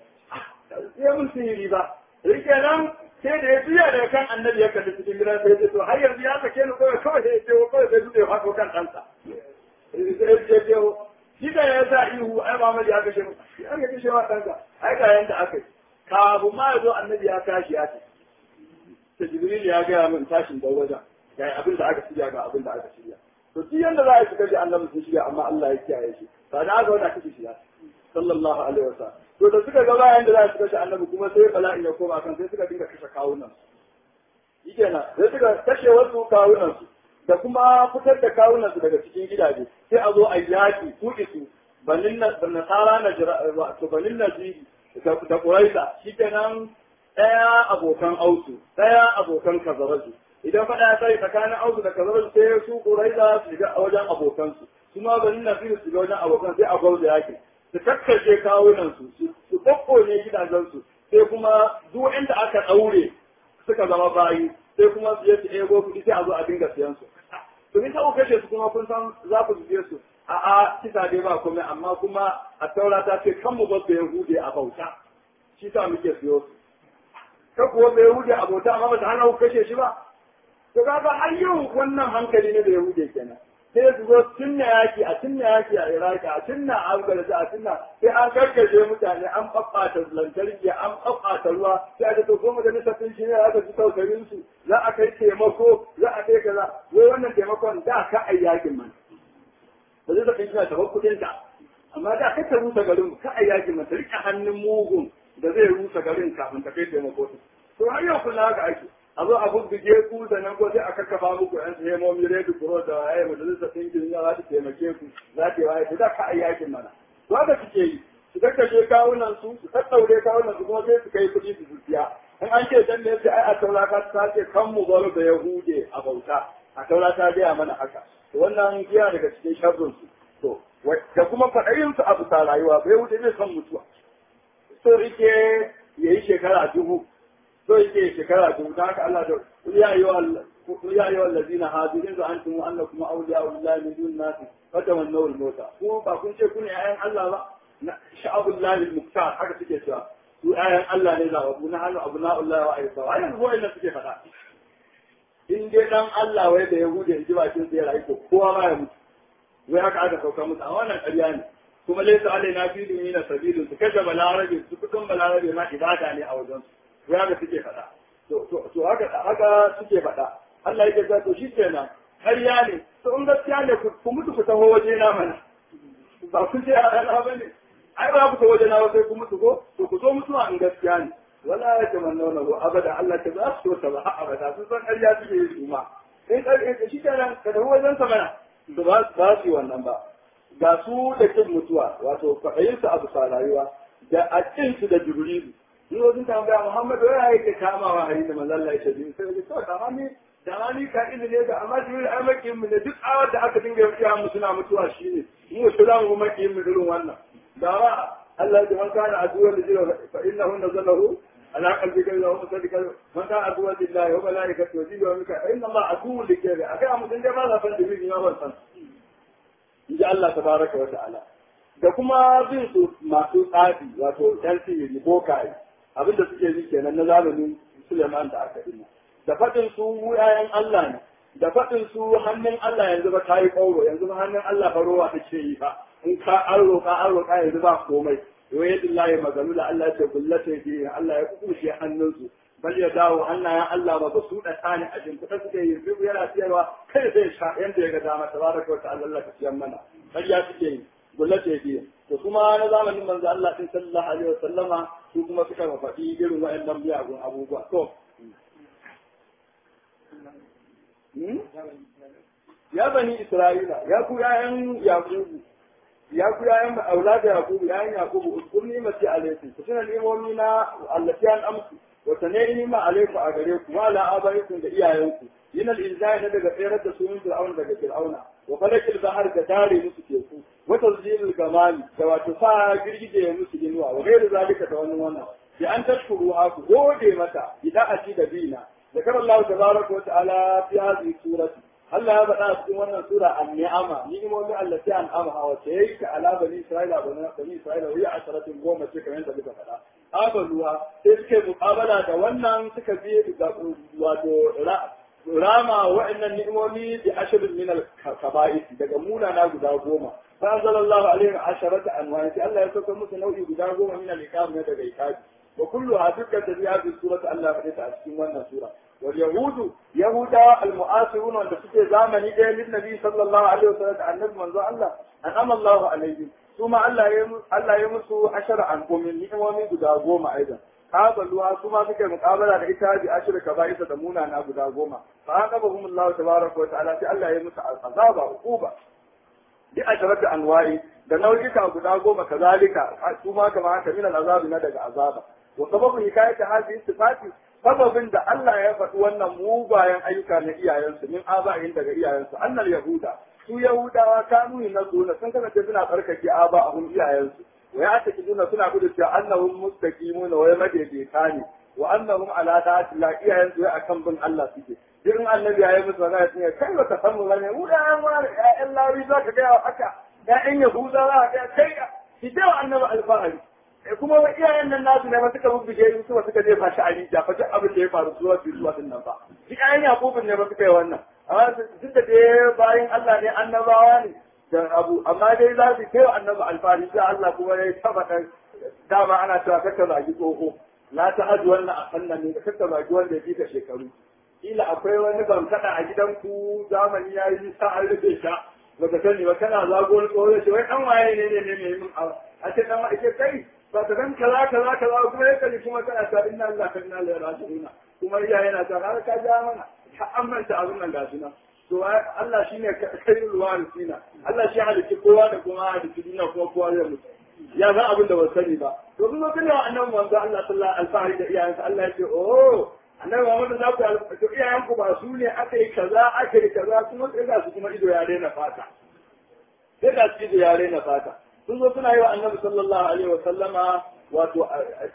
sai mun sihiri ba rike nan sai da ya biya daga kan annabi ya kalli cikin gidan sai ya to har yanzu ya sake ni kawai kawai sai ya ce kawai sai dutse ya faɗo kan ɗansa sai ya ce shi da ya sa ihu ai Muhammad ya kashe mu ya ga kashe wa ɗanka ai ga yanda aka yi kafin ma ya zo annabi ya tashi ya ce ta Jibril ya gaya min tashin da wajen ga abin da aka shirya ga abin da aka shirya to duk yanda za a yi kashe annabi sun shirya amma Allah ya kiyaye shi ba da aka wanda kashe shi ya sallallahu alaihi wasallam to da suka ga bayan da za su kashe annabi kuma sai bala'in ya koma kan sai suka dinga kashe kawunan su shikenan sai suka kashe wasu kawunan su da kuma fitar da kawunan su daga cikin gidaje sai a zo a yaki kuɗi su banin nasara na wato banin naziri da ƙuraisa shikenan ɗaya abokan ausu ɗaya abokan kazarazu idan faɗa ya sai tsakanin ausu da kazarazu sai su ƙuraisa su shiga a wajen abokansu su ma banin naziri su ga wajen abokan sai a gwauza yaki su kakkashe kawunansu su kokkone gidajensu sai kuma duk inda aka ɗaure suka zama bayi sai kuma su je su ego kuɗi sai a zo a dinga siyan su to in ku kashe su kuma kun san za ku je su a a kisa dai ba komai amma kuma a taura ta ce kan mu ba su yahude a bauta shi sa muke siyo su ka kuwa bai yahude a bauta amma ba ta hana ku kashe shi ba to kaga har yau wannan hankali ne da yahude kenan sai su zo tunna yaki a tunna yaki a iraki a tunna a afghanistan a tunna sai an karkashe mutane an ɓaɓɓata lantarki an ɓaɓɓata ruwa sai aka to ko majalisar sun shi ne aka ji tausayin su za a kai taimako za a kai kaza wai wannan taimakon da ka ai yakin man ba zai zaka shi ta kuɗin ta amma da ka ta rusa garin ka ai yakin man ta rike hannun mugun da zai rusa garin kafin ta kai taimako to har yau kula haka ake a zo a bubbuge ku da nan ko sai a kakkafa muku yan hemomi redu kuro da waye majalisar ɗinkin ya za ta taimake ku za ta yi waye to da ka ai yakin mana to haka suke yi su kakkashe kawunan su su tattaure kawunan su kuma sai su kai kuɗi su zuciya in an ce dan ne sai ai a taura ka ta ce kan mu bar da yahude a bauta a taura ta gaya mana haka to wannan yana daga cikin sharrin su to da kuma faɗayin su a bisa rayuwa ba yahude zai san mutuwa so rike yayi shekara dubu so yake shekara dubu ta haka Allah da ya yi wa ya yi wa allazina hadu in antum annakum awliya'u lillahi min dun nas fatamannaw al-mauta ku ba kun ce ku ne ayan Allah ba na sha'abullahi al-muktar haka suke cewa su ayan Allah ne zababu na hannu abna'ullahi wa ayyuka wa yanzu wa'annan suke faɗa in dai dan Allah wai da yahude in ji bakin sai rayu ko kowa ma ya mutu wai haka aka sauka musu a wannan ƙarya ne kuma laysa alaina fi dunina sabilun su kaje balarabe su kudin balarabe ma ibada ne a wajen su ya da suke faɗa to haka haka suke faɗa Allah yake ta to shi kenan ƙarya ne to in gaskiya ne ku mutu ku taho waje na mana ba ku ce a rana ba ne ai ba ku taho waje na ba sai ku mutu ko to ku zo mutuwa in gaskiya ne wala ya tamanna na abada Allah ta za su ta ba abada sun san ƙarya suke yi su ma in ƙarya shi kenan ka tafi wajen sa mana to ba su yi wannan ba ga su da kin mutuwa wato kwaɗayinsu a bisa rayuwa da a su da jibrilu in wasu tambaya Muhammad wai ya yake kamawa hari da manzon Allah ya ce din sai to da ni da ni ka ilmi ne da amma jibril ai makin mu ne duk awar da aka dinga yi mu suna mutuwa shine mu su za mu makin mu irin wannan da ba Allah ya man kana aduwa da jira fa innahu nazalahu ala qalbika ila hum sadika man kana aduwa lillahi wa malaikatihi wa jibril wa mika fa inna Allah aduwwu likayri akai mu dinga ba za san jibril ma ban san inji Allah tabaraka wa ta'ala da kuma bin su masu tsafi wato yan sihiri bokaye abinda suke yi kenan na zamanin Suleiman da aka dinna da faɗin su mu ƴaƴan Allah ne da faɗin su hannun Allah yanzu ba ta yi ƙauro yanzu ba hannun Allah ba rowa take yi ba in ka an roƙa an roƙa yanzu ba komai wai yadda Allah ya magalu da Allah ce gullata bi Allah ya kukushe hannunsu bal ya dawo hannayen Allah ba ba su da tsani a shimfiɗa suke yi duk yana siyarwa kai zai sha yanda ya ga dama tabaraka wa ta'ala Allah ka siyan mana ƙarya suke yi gullata bi to kuma na zamanin manzo Allah din sallallahu alaihi wa sallama su kuma suka faɗi irin waɗannan miyagun abubuwa to ya bani isra'ila ya ku yayan yakubu ya ku yayan aulada yakubu yayan yakubu uskurni mati alaikum ku tuna limomi na allati an amsu wa tanayni ma alaikum a gare ku wala abaikum da iyayenku yin al-inzai na daga tsayar da sunan fir'auna daga fir'auna wa falakil bahar da dare musu teku wa tazyilul gamali da wato sa girgije musu inuwa wa gairu zalika da wannan wannan bi an tashkuru ku gode mata idan a ci da bina ذكر الله تبارك وتعالى في هذه السورة هل هذا الآن في wannan سورة النعمة نعمة التي أنعمها وتيك على بني إسرائيل بني إسرائيل وهي عشرة قوم كما عند ذلك فلا قابلوا تلك مقابلة da wannan suka bi wato rama wa'annan ni'imomi bi ashirin min al-kaba'is daga munana guda goma fa anzalallahu alaihim asharata anwa'i sai Allah ya sauka musu nau'i guda goma min al-iqam ne daga ikabi wa kulluha dukkan da ya bi surata Allah fa ta a cikin wannan sura wal yahudu yahuda al mu'asirun wanda suke zamani ɗaya lin nabi sallallahu alaihi wasallam annabi manzo Allah an'ama Allah alaihim kuma Allah ya Allah ya musu ashara an kumin ni'imomi guda goma aidan qabaluha kuma suke muqabala da ita bi ashira kaba'isa da munana guda goma fa aqabahum Allah tabaraka wa ta'ala sai Allah ya musu azaba uquba bi asharati anwa'i da nau'ika guda goma kazalika su ma kamar haka min al'azabi na daga azaba wa sababu hikayati hadhihi sifati sababin da Allah ya faɗi wannan mugayen ayyuka na iyayensu min aba'in daga iyayensu annal yahuda su yahudawa kanu na zuna sun kasance suna tsarkake aba a hun iyayensu wa ya ta kiduna suna gudu cewa annahum mustaqimuna wa madaidaita ne wa annahum ala ta'ati la iyayen su akan bin Allah suke irin annabi ya yi musu magana sun kai ba ka san mu bane mu da an wani ƴaƴan lawi za ka gaya haka ƴaƴan yahuda za ka gaya kai ki da annabi alfahari kuma wa iyayen nan nasu ne ba suka bubbuge su su suka je fashi a rija fa duk abin da ya faru zuwa su zuwa din nan ba duk ƴaƴan yakubun ne ba suka yi wannan amma duk da dai bayan Allah ne annabawa ne da abu amma dai za su kai wa annabi alfahari sai Allah kuma ya tabbata dama ana cewa kakka zagi tsoho la ta hadu wannan a sannan ne kakka zagi wanda ya fi ka shekaru kila akwai wani bankada a gidanku zamani ya yi sa an rufe sha baka sani ba kana zago wani tsoho ce wai dan waye ne ne ne ne min a ce dan ake kai ba ta san kaza kaza kaza kuma ya kaji kuma kana ta inna Allah ka inna ilaihi raji'un kuma iya yana ta har ka ja mana ka amanta abin nan gashi nan to Allah shine kairul warisina Allah shi halitta kowa da kuma halitta duniya kuma kowa zai mutu ya san abin da ba sani ba to kun zo kana annabi manzo Allah sallallahu alaihi wasallam da iyayensa Allah ya ce oh annabi Muhammad za ku to iyayen ku ba su ne aka yi kaza aka yi kaza kuma sai ga su kuma ido ya daina fata sai ga su ido ya daina fata sun zo suna yi wa annabi sallallahu alaihi wa sallama wato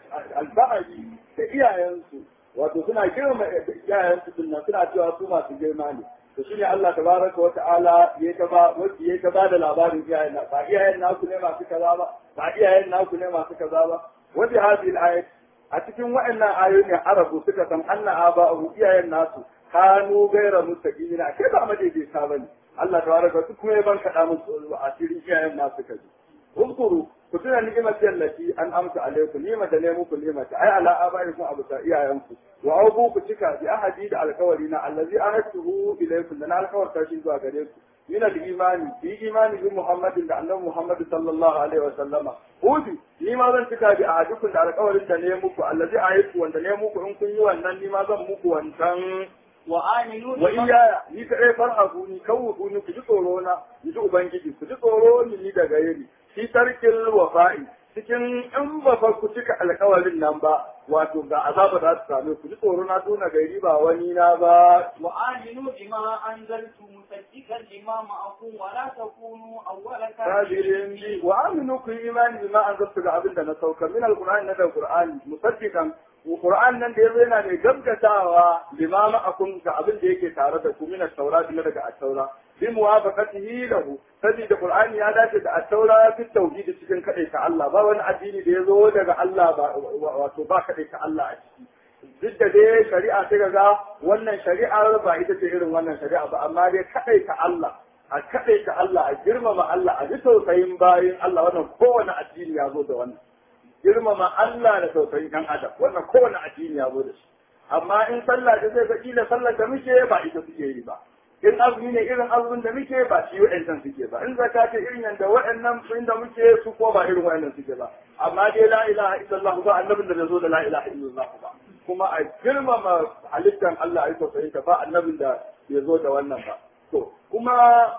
alfahari da iyayensu wato suna girma iyayensu dinnan suna cewa su masu girma ne to shine Allah tabaraka wa ta'ala ya ta ba ya ta ba da labarin iyayen ba iyayen naku ne masu kaza ba ba iyayen naku ne masu kaza ba wa bi hadhihi al-ayat a cikin waɗannan ayoyin arabu suka san anna aba'u iyayen nasu kanu gaira mustaqimina kai ba madaidaita bane Allah tabaraka su kuma ya ban kada musu a cikin iyayen nasu kaji uzkuru ku tuna ni'imar allati an amsa alaikum ni'ima da ne muku ni'ima ta ai ala abaikum abu ta iyayenku wa auku ku cika bi ahadi da alkawari na allazi ahadtuhu ilaykum da na alkawarta shi zuwa gare ku min al-imani bi imani bi muhammadin da annabi muhammad sallallahu alaihi wa sallama hudu ni ma zan cika bi ahadikum da alkawarin da ne muku allazi ahadtu wanda ne muku in kun yi wannan ni ma zan muku wancan wa aminu wa iya ni ka ɗaya farhaku ni kawuku ni ku ji tsoro na ni ji ubangiji ku ji tsoro ni ni daga yiri fi tarkil wafa'i cikin in ba fa ku cika alkawarin nan ba wato ga azaba za su same ku ji tsoro na tuna gari ba wani na ba wa aminu bima anzaltu musaddiqan lima ma'akum wa la takunu awwala kafirin bi wa aminu ku yi imani bima anzaltu ga abin da na sauka min alqur'ani na da qur'ani musaddiqan Qur'an nan da yazo yana mai gaggatawa limama akun ga abin da yake tare da ku min at-taura na daga at-taura bi muwafaqatihi lahu saboda Qur'ani ya dace da at-taura fi tauhid cikin kadai ta Allah ba wani addini da yazo daga Allah ba wato ba kadai ta Allah a ciki duk da dai shari'a ta ga wannan shari'ar ba ita ce irin wannan shari'a ba amma dai kadai ta Allah a kadai ta Allah a girmama Allah a ji tausayin bayin Allah wannan kowane addini ya zo da wannan girmama Allah da tausayin ɗan adam wannan kowane addini ya zo da shi amma in sallah da zai faɗi da sallar da muke ba ita suke yi ba in azumi ne irin azumin da muke ba shi wa'ancan suke ba in zakka ce irin yanda wa'annan inda muke su ko ba irin wa'annan suke ba amma dai la ilaha illallah ba annabin da zo da la ilaha illallah ba kuma a girmama halittar Allah ai tausayin ta ba annabin da ya zo da wannan ba to kuma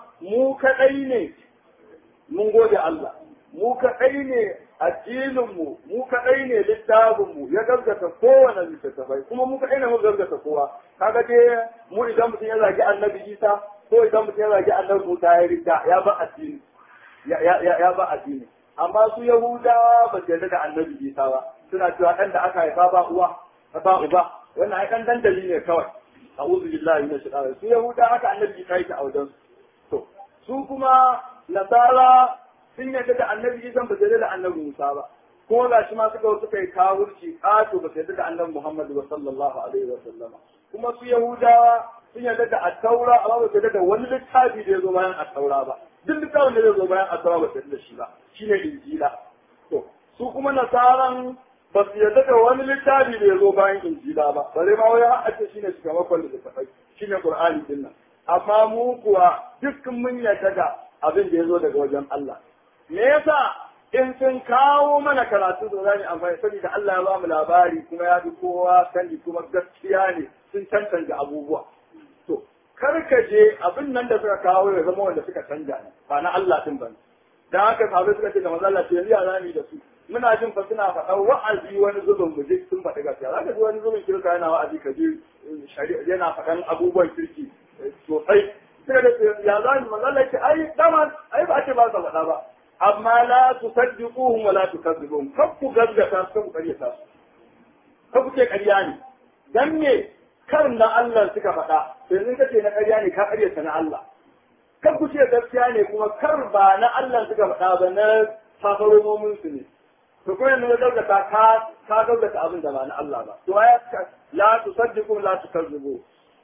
mu kadai ne mun gode Allah mu kaɗai ne addininmu mu kaɗai ne littafinmu ya gaskata kowane littattafai kuma mu kaɗai ne mu gaskata kowa kaga dai mu idan mutum ya zagi annabi isa ko idan mutum ya zagi annabi musa ya rida ya ba addini ya ba addini amma su yahudawa ba su yarda da annabi isa ba suna cewa ɗan da aka haifa ba uwa ba uba wannan ai ɗan dandali ne kawai a'udhu billahi minash shaitanir su yahudawa haka annabi isa yake a wajen to su kuma nasara sun yarda da annabi Isa ba su yarda da annabi Musa ba kuma ga shi ma suka suka yi kawurci ƙato ba su yarda da annabi Muhammad ba sallallahu alaihi wa sallama kuma su Yahudawa sun yarda da at-taura amma ba su yarda da wani littafi da ya zo bayan at-taura ba duk littafin da zai zo bayan at-taura ba su yarda da shi ba shine injila to su kuma nasaran ba su yarda da wani littafi da ya zo bayan injila ba bare ma wai har ake shine shugaban littafai shine qur'ani din nan amma mu kuwa duk mun yarda da abin da ya zo daga wajen Allah me yasa in sun kawo mana karatu da zani amfani saboda Allah ya ba mu labari kuma ya bi kowa sani kuma gaskiya ne sun cancanta abubuwa to kar ka je abin nan da suka kawo ya zama wanda suka canja ne ba na Allah din bane dan haka sahabbai suka ce da manzo Allah ce yanzu ya zami da su muna jin fa suna faɗa wa'azi wani zubin mu je sun faɗi gaskiya zaka ji wani zubin kirka yana wa'azi ka ji shari'a yana faɗan abubuwan kirki sosai sai da ya zami manzo Allah ce ai dama ai ba ce ba sa faɗa ba amma la tusaddiquhum wa la tukazzibuhum kar ku gaggata su ku karyata su kar ku ce ƙarya ne dan me kar na Allah suka faɗa to yanzu kace na ƙarya ne ka karyata na Allah kar ku ce gaskiya ne kuma kar ba na Allah suka faɗa ba na safaromomin su ne to kuma yanzu gaggata ka ka gaggata abin da ba na Allah ba to ya la tusaddiqu la tukazzibu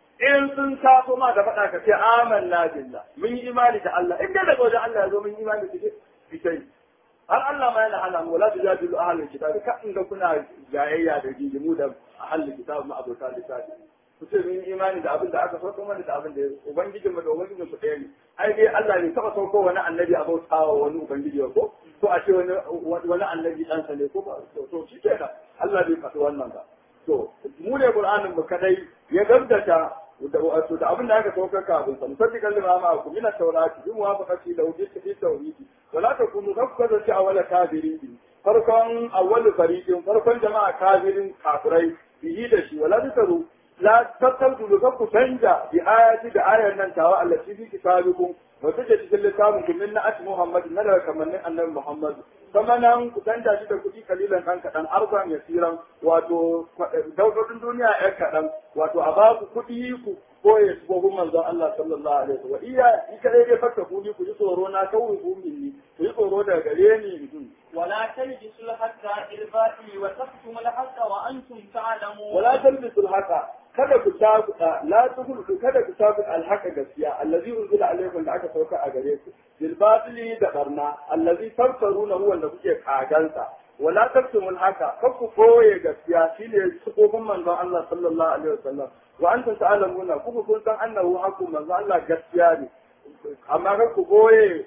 in sun taso ma da faɗa ka ce amanna billah mun yi imani da Allah in dai daga wajen Allah ya zo mun yi imani da shi fitai har Allah ma yana hana mu la tujadilu ahlul kitab ka in ga kuna jayayya da gigimu da ahlul kitab ma abota littafi ku ce mun yi imani da abin da aka sauko mana da abin da ubangijin mu da ubangijin ku ɗaya ne ai dai Allah ne taba sauko wani annabi a bautawa wani ubangiji ko ko a ce wani wani annabi ɗansa ne ko ba to shi kenan Allah bai faɗi wannan ba to mu ne Qur'anin mu kadai ya gaggata wato da abin da aka saukar kafin sa musaddiqan lima ma ku min at-taurati bi muwafaqati da wujud fi tawhidi wala takunu kafaza ci awala kafirin farkon awwal fariqin farkon jama'a kafirin kafirai bihi da shi wala tasaru la tattabu da ku canja bi ayati da ayan nan tawa allati fi kitabikum wa take cikin littafin kun min na'at muhammad na daga kamannin annabi muhammad kuma nan ku canja shi da kuɗi kalilan ɗan kaɗan arzan yasiran wato daudodin duniya ɗan kaɗan wato a ba ku kuɗi ku koye sufofin manzon Allah sallallahu alaihi wasallam iya ni kadai dai fakka kuni ku ji tsoro na kawai ku minni ku ji tsoro daga gare ni ولا تلبسوا الحق بالباطل وتكتموا الحق وانتم تعلمون ولا تلبسوا الحق kada ku tabuka la tuhul kada ku tabuka alhaqa gaskiya allazi unzila alaykum da aka sauka a gare ku bil batili da barna allazi tafsiruna huwa da kuke kagansa wala taktumul haka kar ku koye gaskiya shine sukofin manzon Allah sallallahu alaihi wasallam wa antum ta'lamuna kuma kun san annahu haqqu manzon Allah gaskiya ne amma kar ku koye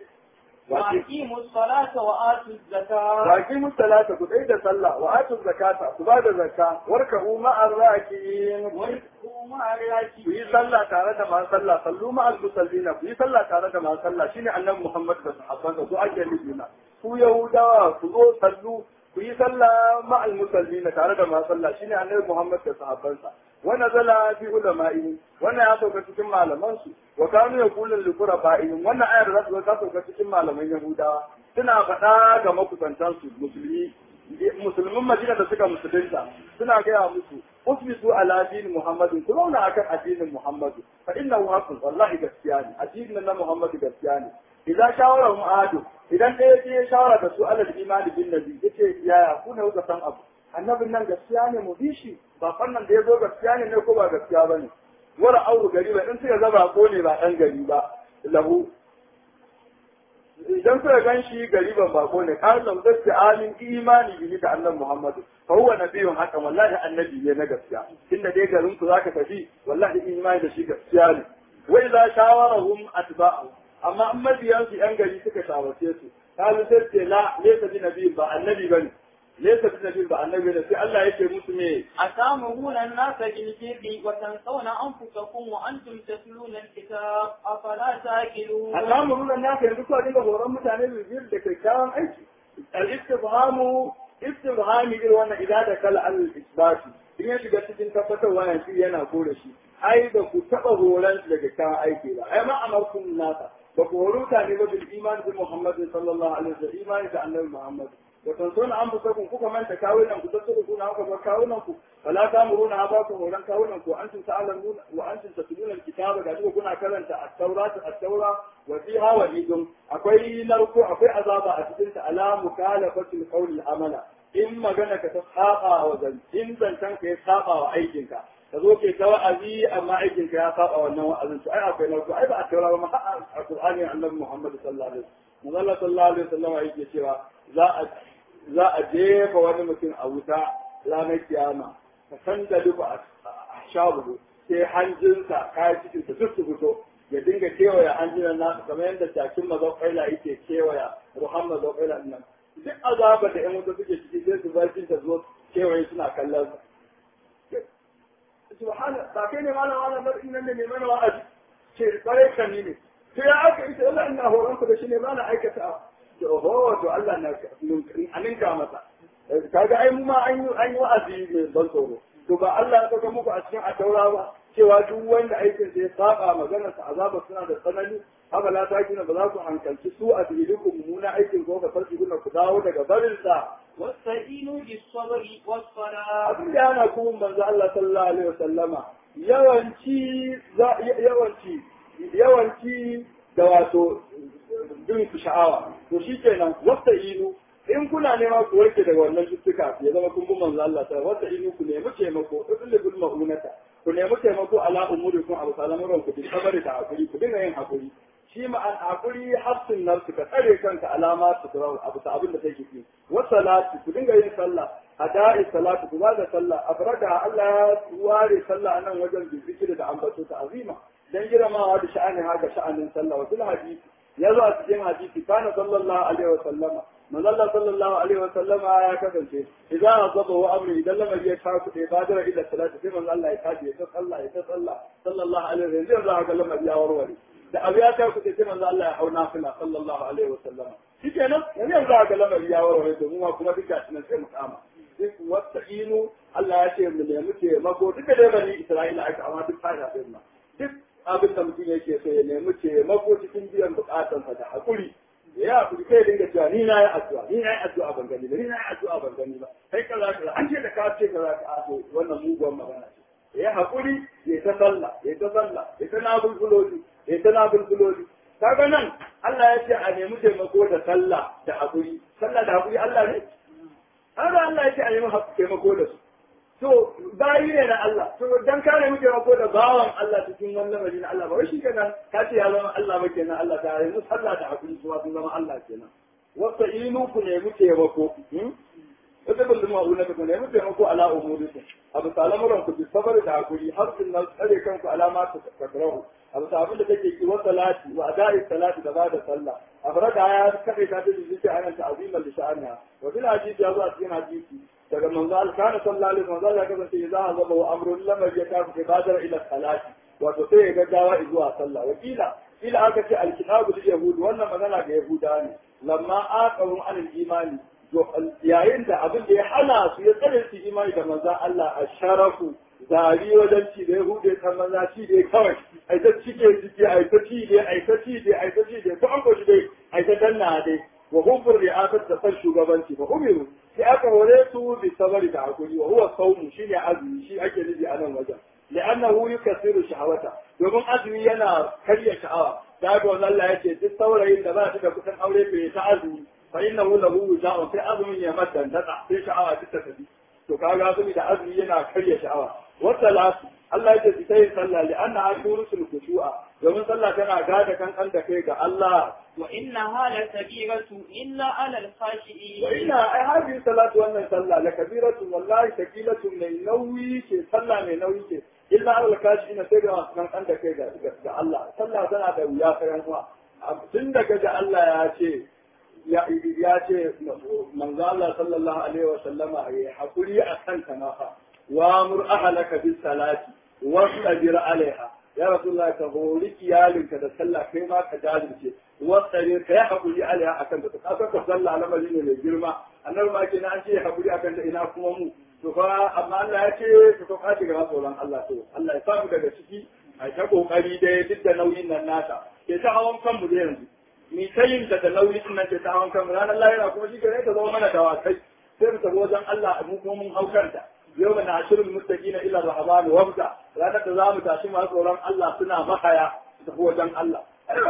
وأقيموا الصلاة وآتوا الزكاة وأقيموا الصلاة كتيد صلى وآتوا الزكاة كباد الزكاة واركعوا مع الراكعين واركعوا مع الراكعين kuyi sallah tare da masu sallah sallu ma al-musallina ku yi sallah tare da masu sallah shine annabi Muhammad da sahabbansa su ake nufi na ku yahudawa ku zo sallu ku yi sallah ma al-musallina tare da masu sallah shine annabi Muhammad da sahabbansa wa nazala fi ulama'i wannan ya sauka cikin malaman su wa kanu yaqulun li quraba'ihim wannan ayar da za ta sauka cikin malaman yahudawa suna faɗa ga makusantan su musulmi musulmin Madina da suka musulunta suna gaya musu usbitu ala din Muhammadin ku zauna akan addinin Muhammadu fa innahu haqqun wallahi gaskiya ne addinin na Muhammadu gaskiya ne idan shawara mu adu idan ɗaya ya shawara da su alal imani bin nabi yace yaya ku ne kuka san abu annabin nan gaskiya ne mu bi shi ba fannan da ya zo gaskiya ne ne ko ba gaskiya bane wara auru gari ba in suka zaba ko ne ba dan gari ba lahu idan suka gan shi gariban bako ne kan lam zai alin imani bihi da annabi Muhammad fa huwa nabiyyun haka wallahi annabi ne na gaskiya inda dai garin ku zaka tafi wallahi imani da shi gaskiya ne wa idza shawarahum atba'u amma an mabiyan su yan gari suka shawarce su kalu sai ce la laysa bi nabi ba annabi bane laysa bi nabi ba annabi ne sai Allah yake musu me أتامرون الناس بالبر وتنسون أنفسكم وأنتم تتلون الكتاب أفلا تعقلون al'amurun nan naka yanzu kuwa dinga horon mutane da biyar da kyakkyawan aiki al-istifhamu istifhami irin wannan idan da kala al-isbati in ya shiga cikin tabbatarwa yanzu yana kore shi ai da ku taba horon da kyakkyawan aiki ba ai ma amarkum nasa ba ku horo mutane ba bil iman bi Muhammad sallallahu alaihi wasallam imani da annabi Muhammad wa tansuna anfusakum kuka manta kawunan ku tattara kuna haka ba kawunan ku fala tamuruna ba ku horon kawunan ku antum ta'lamun wa antum tatluna al-kitaba ga duka kuna karanta at-taurat at-taura wa fiha wa'idun akwai narko akwai azaba a cikin ta ala mukalafatil qawli amala in magana ka ta saba wa zan in zancan ka ya saba wa aikin ka ka zo ke ta wa'azi amma aikin ka ya saba wannan wa'azin to ai akwai narko ai ba a taura ba ma a Qur'ani annabi Muhammad sallallahu alaihi wasallam Allah sallallahu alaihi wasallam yake cewa za a za a jefa wani mutum a wuta ranar kiyama ka san da duka a shabu sai hanjinsa kayan cikin su duk su fito ya dinga kewaya hanjinan nasu kamar yadda jakin mazaukaila yake kewaya ruhan mazaukaila nan duk azaba da yan wuta suke ciki sai su barcin ta zo kewaye suna kallon sa subhana ba kai ne malam malam bar nan ne mana wa'azi ce bare kan ni ne to ya aka ita Allah ina horon ku da shi ne ba na aikata to oho to Allah na aninka masa kaga ai mu ma an yi an yi wa'azi mai ban tsoro to ba Allah ya saka muku a cikin ataura ba cewa duk wanda aikin sa ya saba maganar sa azaba suna da tsanani haka la ta kina ba za ku hankalci su a ku mummuna aikin ko ka farki kuna ku dawo daga barin sa واستعينوا بالصبر والصلاة abin da yana kuma manzo Allah sallallahu alaihi wasallama yawanci za- yawanci yawanci da wato bin ku sha'awa to shikenan wasta inu in kuna nema ku warke daga wannan cututtuka ya zama kun bi manzo Allah ta wasta inu ku nemi taimako idul bil ma'unata ku nemi taimako ala umurikum abu salamuran ku bi sabari da hakuri ku dinga yin hakuri shi ma an hakuri hafsin nafsu ka tsare kanka alama su turau abu ta abin da take ki wa salati ku dinga yin sallah ada'i salatu ku bada sallah afrada Allah ya ware sallah anan wajen zikiri da ambato ta azima dan girmamawa da sha'anin haka sha'anin sallah wa fil hadisi ya zo a cikin hadisi kana sallallahu alaihi wa sallama manzo Allah sallallahu alaihi wa sallama ya kasance idan azaba wa amri idan lamari ya kawo kuɗe badara ila salati sai manzo Allah ya kaje ya ta sallah ya ta sallah sallallahu alaihi wa sallam yanzu ga lamari ya warware da abu ya kawo kuɗe sai manzo Allah ya hau nafila sallallahu alaihi wa sallama shikenan yanzu ga lamari ya warware to mu ma kuma duk gashi nan sai mu kama duk wasta'inu Allah ya ce mu nemi taimako duka dai bani Isra'ila aka amma duk fada din nan duk abin da mutum yake so ya nemi taimako cikin biyan bukatansa da hakuri ya hakuri kai dinga cewa ni na yi addu'a ni na yi addu'a ban gani ba ni na yi addu'a ban gani ba kai kaza kaza an ce da ka ce kaza ka aso wannan muguwan magana ce ya hakuri ya ta sallah ya ta sallah ya ta nabulbuloli ya ta nabulbuloli kaga nan Allah ya ce a nemi taimako da sallah da hakuri sallah da hakuri Allah ne haka Allah ya ce a nemi taimako da su to bayi ne na Allah to dan ka nemi taimako da bawan Allah cikin wannan lamari na Allah ba wai shi kenan ka ce ya zama Allah ba kenan Allah ta yi musu Allah da hakuri su sun zama Allah kenan wasa inu ku nemi taimako wata bin duma una ku nemi taimako ala umuriku abu salamuran ku bi sabar da hakuri har sun nan tsare kanku alama ta takrahu abu sabin da take ki wa salati wa ada'i salati da ba da sallah abrada ya kafe ta da zuci anan ta azimal sha'ana wa bil hadisi ya zo a cikin hadisi daga manzo Allah kana sallallahu alaihi wasallam ya kasance idza azaba wa amrun lamar ya kafu ibadar ila salati wato sai ya gaggawa zuwa sallah wakila ila aka ce alkitabu lil yahud wannan magana ga yahuda ne lamma aqaru an imani yayin da abin da ya hana su ya tsare su imani da manzo Allah a sharafu zari wajen ci da yahude ta maza ci dai kawai ai ta cike cike ai ta ci dai ai ta ci dai ai ta ci dai ko an ko dai ai ta danna dai wa hubbur ri'asat da san shugabanci ba umiru sai aka hore su bi sabari da hakuri wa huwa sawmu shine azumi shi ake nufi a nan wajen li'annahu yukasiru shahawata domin azumi yana karya sha'awa da ga wannan Allah yace duk saurayin da ba shi da kusan aure bai ta azumi fa innahu lahu wuja'un sai azumin ya mata dada sai sha'awa ta tafi to kaga azumi da azumi yana karya sha'awa wa salatu Allah yace su tayi sallah li'annaha turusul khushu'a domin sallah tana gada kankan da kai ga Allah وإنها لكبيرة إلا على الخاشئين وإن هذه الصلاة وأن صلى لكبيرة والله ثقيلة من نوي شيء صلى من نوي شيء إلا على الكاشفين سيدنا من عندك كذا الله صلى سنة ده ويا خيرا tunda kaji Allah ya ce ya ce manzo Allah sallallahu alaihi wa sallama ya hakuri a kanta ma fa wa mur ahlaka bis salati wasbir alaiha ya rasulullah ka hori iyalinka da sallah kai ma ka jajirce wasare ka yi haƙuri alaiha akan ta ka ka sallah lamari ne mai girma annabi ma ke an ce haƙuri akan ta ina kuma mu to fa amma Allah ya ce ka to kaci ga tsoron Allah to Allah ya samu daga ciki a ta kokari dai duk da nauyin nan nata ke ta hawan kanmu da yanzu ni ta yin da nauyi din nan ke ta hawan kanmu ranar lahira kuma shi ne ta zama mana dawakai sai mu tafi wajen Allah mu kuma mun haukanta yau na ashirin mustaqina ila rahman wabda ranar da za mu tashi masu tsoron Allah suna mahaya su tafi wajen Allah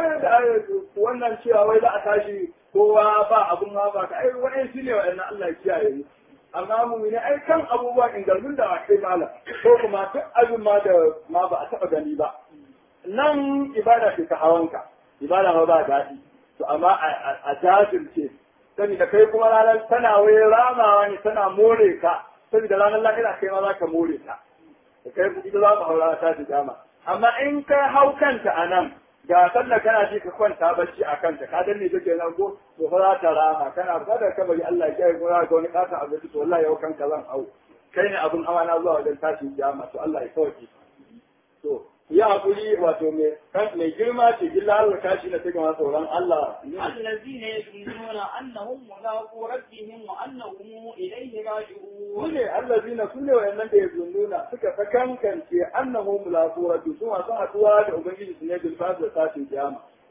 wannan cewa wai za a tashi kowa ba abun ma ba ka ai wani shi ne wa'annan Allah ya kiyaye mu amma mu ne ai kan abubuwan ingarmin da akai malam ko kuma duk abin ma da ma ba a taba gani ba nan ibada ce ta hawanka ibada ma ba daɗi to amma a jajirce saboda kai kuma ranar tana wai ramawa ne tana more ka saboda ranar lahira kai ma za ka more ta da kai ita za mu haura ta ji dama amma in ka hau kanta a nan ga sallah kana ji ka kwanta bacci a kanta ka danne take nan ko to fa za ta rama kana fada ka bari Allah ya kiyaye gora ga wani kasa a gaji to wallahi yau kanka zan hau kai ne abun hawa na zuwa wajen tashin kiyama to Allah ya sauke to ya hakuri wato mai mai girma ce gilla Allah kashi na take masa tsoron Allah الذين يظنون أنهم ملاقو ربهم وأنهم إليه راجعون sune allazina sune wayannan da yazunnuna suka sakankance annahu mulaqu rabbi su masu haduwa da ubangiji su ne bil fas da tashin kiyama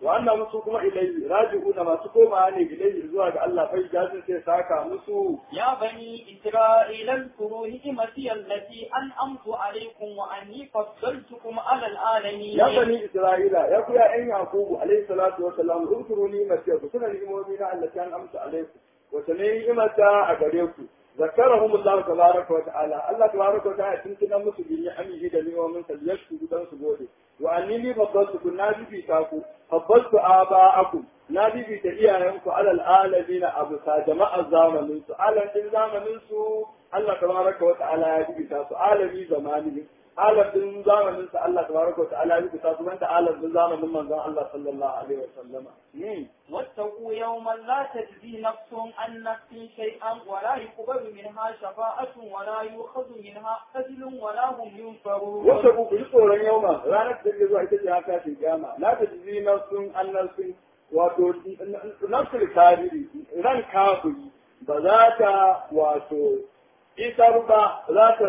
wa annahum su kuma ilayhi raji'una masu komawa ne ilayhi zuwa ga Allah fa jazin sai saka musu يا بني إسرائيل اذكروا نعمتي التي أنعمت عليكم وأني فضلتكم على العالمين ya bani isra'ila ya ku ya ɗan yakubu alaihi salatu wa salam uzkuru ni'mati ku tuna ni'imomi na Allah kan amsa alaikum wata ne ni'imata a gare ku zakarahum Allah tabaraka wa ta'ala Allah tabaraka wa ta'ala tun tunan musu bi ni'amihi da ni'imomin sa yashku dan su gode wa annini faddaltu kun na bibi ta ku faddaltu aba'akum na bibi ta iyayenku alal alamin abu sa jama'a zamanin su alan din zamanin su Allah tabaraka wa ta'ala ya bibi ta su alami zamanin alamin zamanin sa Allah tabaraka wa ta'ala ya bibi ta su wanda alamin zamanin manzon Allah sallallahu alaihi wa sallama واتقوا يوما لا تجزي نفس عن نفس شيئا ولا يقبل منها شفاعة ولا يؤخذ منها قتل ولا هم ينصرون wata ku ji tsoron yauma ranar da take zuwa ita ce haka tashin kiyama la ta ji nafsun an nafsun wato nafsul kafiri ran kafiri ba za ta wato isar ba za ta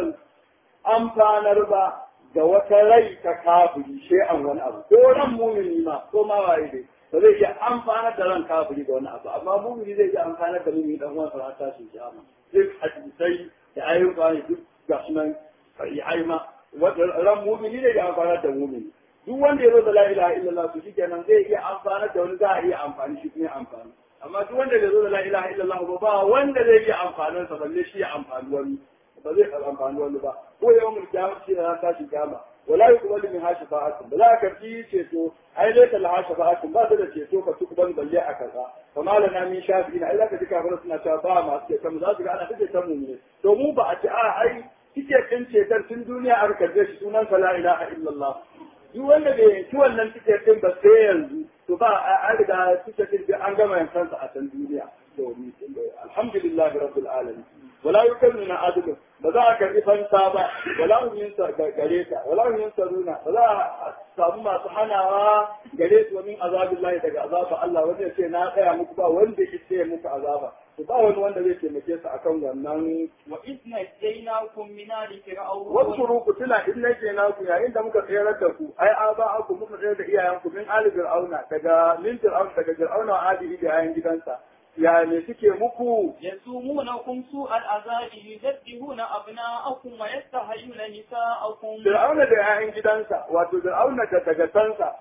amfanar ba ga wata rai ta kafiri shay'an wani abu ko ran mumini ma ko ma waye dai ba zai iya amfanar da ran kafiri da wani abu amma mumini zai iya amfanar da mumini dan uwansa ran tashin kiyama duk hadisai da ayyuka ne duk ga sunan sahihai ma ran mumini ne ya amfanar da mumini duk wanda ya zo da la ilaha illallah to shikenan zai iya amfanar da wani za a iya amfani shi kuma amfani amma duk wanda bai zo da la ilaha illallah ba ba wanda zai iya amfanin sa balle shi ya amfani wani ba zai ka amfani wani ba ko yawan kiyama shi na tashi kiyama wala yuqbalu min hashi fa'atun ba za ka fi ceto ai dai ta laha shafa'atun ba ta da ceto ka tuqbal balle a kaza kama lana min shafi'ina ai za ka ji kafin suna cewa ba masu ceton za su ga ana take ta mu ne to mu ba a ce a ai kike kin cetar tun duniya a karbe shi sunan la ilaha illallah duk wanda bai yanki wannan tiket din ba sai yanzu to ba an riga tiket din an gama yankansa a can duniya to alhamdulillah rabbil alamin wala yukallu na adu ba za a karbi fanta ba wala hum yunsa gare ta wala hum yunsaruna ba za a samu masu hanawa gare su min azabillahi daga azaba Allah wanda ya ce na tsaya muku ba wanda ya ce muku azaba to ba wani wanda zai taimake su akan wannan وإذ نجيناكم من آل فرعون wasu ku tuna in nake na ku yayin da muka tsayar da ku ai aba ku muka tsayar da iyayenku min ali fir'auna daga min fir'auna daga fir'auna wa ali da yayin gidansa ya ne suke muku يسومونكم سوء العذاب يذبحون أبناءكم ويستحيون نساءكم fir'auna da yayin gidansa wato fir'auna da daga tansa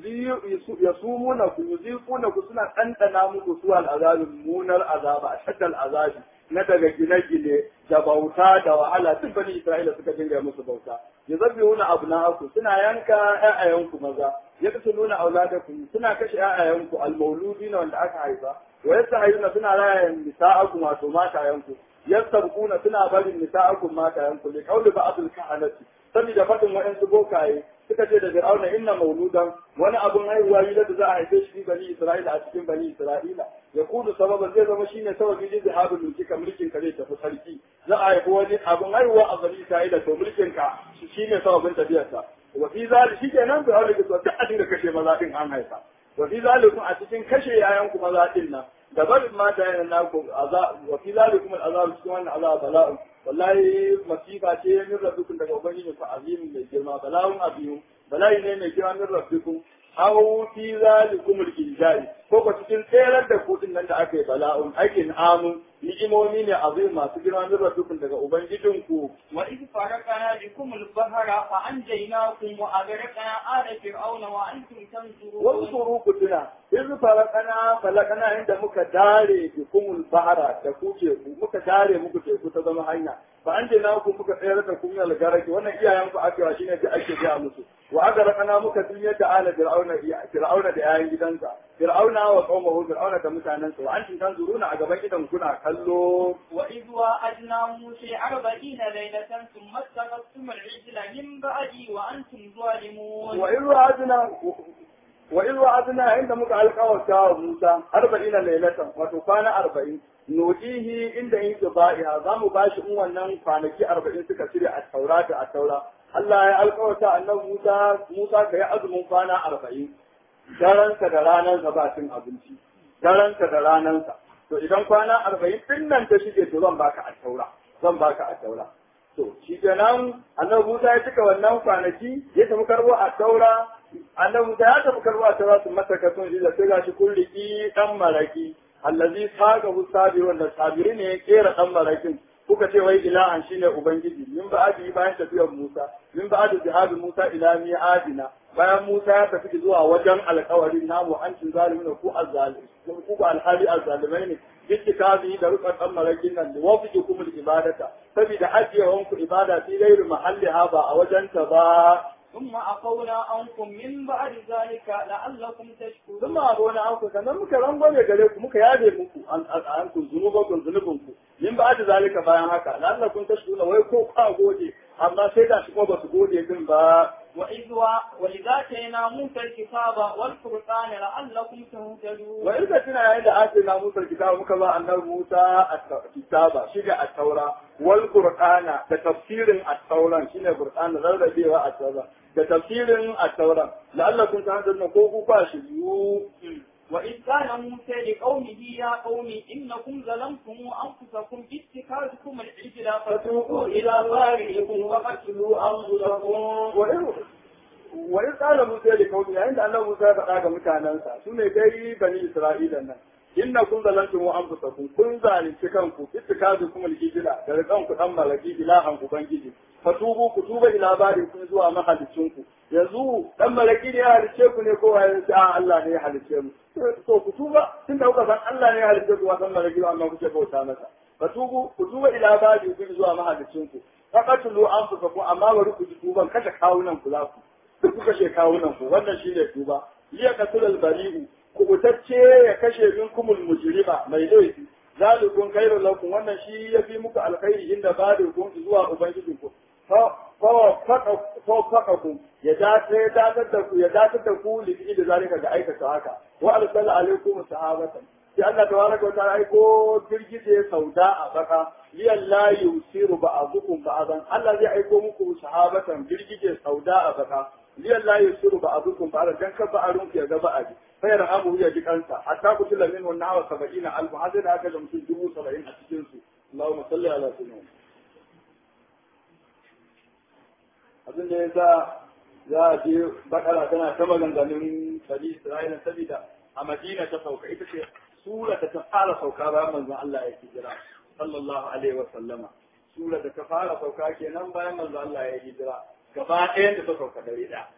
ya sumuna ku yuziquna ku suna ɗanɗana muku su al'azabin munar azaba a shaddal azabi na daga gine-gine da bauta da wahala duk bani Isra'ila suka dinga musu bauta ya zabi wuna abu na aku suna yanka ƴaƴayenku maza ya kasu nuna auladakum suna kashe ƴaƴayenku almauludi na wanda aka haifa wa yasta hayyuna suna raya nisa'akum wato matayenku yastabquna suna barin nisa'akum matayenku li qawli ba'dul kahanati saboda faɗin waɗansu bokaye suka ce da fir'auna inna mauludan wani abun haihuwa yi da za a haife shi bani isra'ila a cikin bani isra'ila ya kudu sababan zai zama shine sababi da zahabin mulki ka mulkin ka zai tafi sarki za a haifi wani abun haihuwa a bani isra'ila to mulkin ka shine sababin tafiyarsa wa fi zalik shikenan fir'auna ke so duk a dinga kashe maza din an haifa wa fi zalikum a cikin kashe yayan ku maza din nan da barin mata yana naku azab wa fi zalikum al'azab cikin wannan azab bala'un wallahi masifa ce min rabbikum daga ubangiji ku azimin mai girma bala'un abiyu bala'i ne mai girma min rabbikum aw fi zalikum al-injai ko ko cikin tsayar da kudin nan da aka yi bala'un aikin amun ni'imomi ne azim masu girma min rabbikum daga ubangijinku وإذ فرقنا بكم البحر فأنجيناكم وأغرقنا آل فرعون وأنتم تنظرون wasu ku tuna in falakana falakana inda muka dare bikumul bahara da ku teku muka dare muku teku ta zama hanya fa an je ku muka tsayar da kun yal garaki wannan iyayen ku aka shine da ake ga musu wa aka rakana muka dunyar da ala fir'auna fir'auna da yayin gidansa fir'auna wa qaumahu fir'auna da mutanensa wa antum tanzuruna a gaban idan kuna kallo وإذ وعدنا موسى أربعين ليلة ثم اتخذتم العجل من بعدي وأنتم ظالمون wa in wa'adna wa in wa'adna inda muka alƙawarta wa Musa arba'ina lailatan wato kwana arba'in nujihi inda yin ba'iha za mu bashi in wannan kwanaki arba'in suka cire a taura da a taura Allah ya alƙawarta annabi Musa Musa ka yi azumin kwana arba'in daransa da ranansa ba cin abinci daransa da ranansa to idan kwana arba'in din nan ta shige to zan baka a taura zan baka a taura to shi kenan annabi Musa ya cika wannan kwanaki ya tafi karbo a taura annabi da ya tafi karba ta za su masa kason shi da sai gashi kun riki dan maraki allazi saga hu sabi wanda sabiri ne ya kera dan marakin kuka ce wai ilahan shine ubangiji min ba adi bayan tafiyar Musa min ba adi jihadi Musa ila mi'adina bayan Musa ya tafi zuwa wajen alƙawarin namu an cin zalimin ku azzalimi ku ba alhali azzalimai ne bittikazi da rukar dan marakin nan da wafi kuma ibadata saboda ajiyewanku ibada fi gairu mahalliha ba a wajenta ba ثم عفونا عنكم من بعد ذلك لعلكم تشكرون ثم عفونا عنكم sannan muka rangwame gare ku muka yabe muku an an ku zunubakun zunubinku min ba da zalika bayan haka la'allakum tashkuruna wai ko ka gode amma sai da shi ko ba su gode din ba وإذ وإذا آتينا موسى الكتاب والفرقان لعلكم تهتدون wa irka tuna yayin da ake na Musa kitaba muka ba annabi Musa kitaba shi da at-taura wal qur'ana da tafsirin at-tauran shine qur'an rarrabewa at-taura da tafsirin at-taura la'allakum tahtadun ko ku ba shi yu وإذ قال موسى لقومه يا قوم إنكم ظلمتم أنفسكم باتخاذكم العجل فتوبوا إلى بارئكم وقتلوا أنفسكم wa in tsara Musa da kauni yayin da Allah Musa ya faɗa ga mutanensa su ne dai bani Isra'ila nan inna kun zalantum wa anfusakum kun zalunci kanku ittikazu kuma al-ijla da rikan ku dan malaki ilahan ubangiji fatubu ku tuba ila bari kun zuwa mahalicin ku yanzu dan malaki ne ya halice ku ne ko ya ce a Allah ne ya halice mu to ku tuba tun da kuka san Allah ne ya halice ku wasan malaki ba amma kuke bauta masa fatubu ku tuba ila bari kun zuwa mahalicin ku faqatulu anfusakum amma bari ku ji tuban kashe kawunan ku za ku duk kuka kashe kawunan ku wannan shine tuba liya kasulal bari'u kubutacce ya kashe minkumul mujrima mai laifi zalikun khairul lakum wannan shi yafi muku alkhairi inda balikun zuwa ubangijinku fa fa ku ya dace ya datar da ku ya datar da ku lifi da zalika ga aikata haka wa arsala alaikum sahabatan sai Allah tabaraka wa ta'ala aiko girgije sauda a baka liyan la yusiru ba'dukum ba'dan Allah zai aiko muku sahabatan girgije sauda a baka liyan la yusiru ba'dukum ba'dan dan ka ba'arun ya ga ba'adi fa yarhamu ya ji kansa hatta kutila min wannan hawa 70 alf hadda da aka da mutum dubu 70 a cikin su Allahumma salli ala sayyidina abin da yasa za a je bakara tana ta maganganun bani Isra'ila saboda a Madina ta sauka ita ce sura da ta fara sauka bayan manzon Allah ya hijira sallallahu alaihi wa sallama sura da ta fara sauka kenan bayan manzon Allah ya hijira gaba ɗayan da ta sauka dare da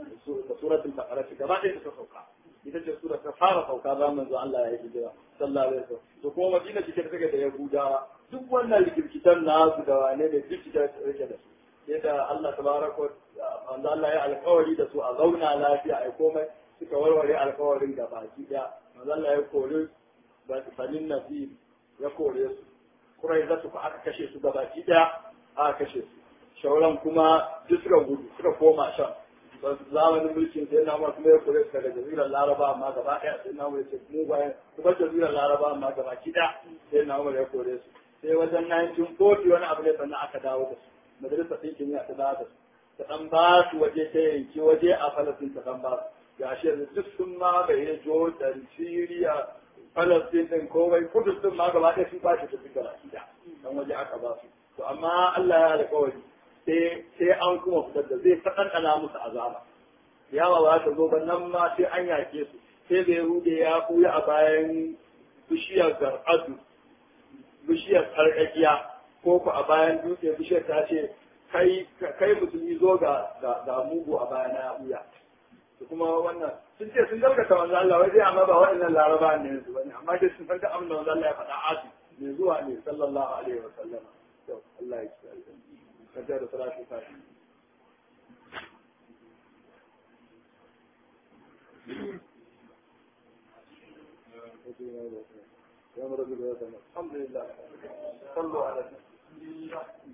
da suratul baqara gaba ɗayan da ta sauka ita ce sura ta fara sauka bayan manzon Allah ya hijira sallallahu alaihi wa sallam to kuma Madina ce take da Yahudawa duk wannan rikirkitan nasu da wane da duk da rike da su sai da Allah tabaraka manzo Allah ya alƙawari da su a zauna lafiya ai komai suka warware alƙawarin da baki daya manzo Allah ya kore banin nasir ya kore su kurai za su aka kashe su gaba ki daya aka kashe su shauran kuma duk suka gudu suka koma shan zamanin mulkin sai na kuma ya kore su daga jazirar laraba amma gaba daya sai na ya ce mu bayan su bar jazirar laraba amma gaba ki daya sai na ya kore su sai wajen 1940 wani abu ne sannan aka dawo da su majalisar ɗinkin ya ta dawo da su ta ɗan ba su waje ta yanki waje a falasin ta ɗan ba su ga shi yanzu duk sun ma bai jordan syria falastin ɗin komai kudus ɗin ma gaba ɗaya sun ba shi ta fi gaba ɗaya dan waje aka ba su to amma Allah ya alƙawari sai sai an kuma fitar da zai ta ɗanɗana musu azaba yawa ba ta zo ba nan ma sai an yake su sai bai rude ya ɓuya a bayan bishiyar gar'adu bishiyar sarƙaƙiya ko ku a bayan dutse bishiyar ta ce kai kai musulmi zo ga ga mugu a bayan ya ɓuya kuma wannan sun ce sun gaskata manzo Allah wai dai amma ba waɗannan laraba ne su bane amma dai sun san abin da manzo Allah ya faɗa asu ne zuwa ne sallallahu alaihi wa sallam to Allah ya kiyaye kaja da salatu ta الحمد لله صلوا على النبي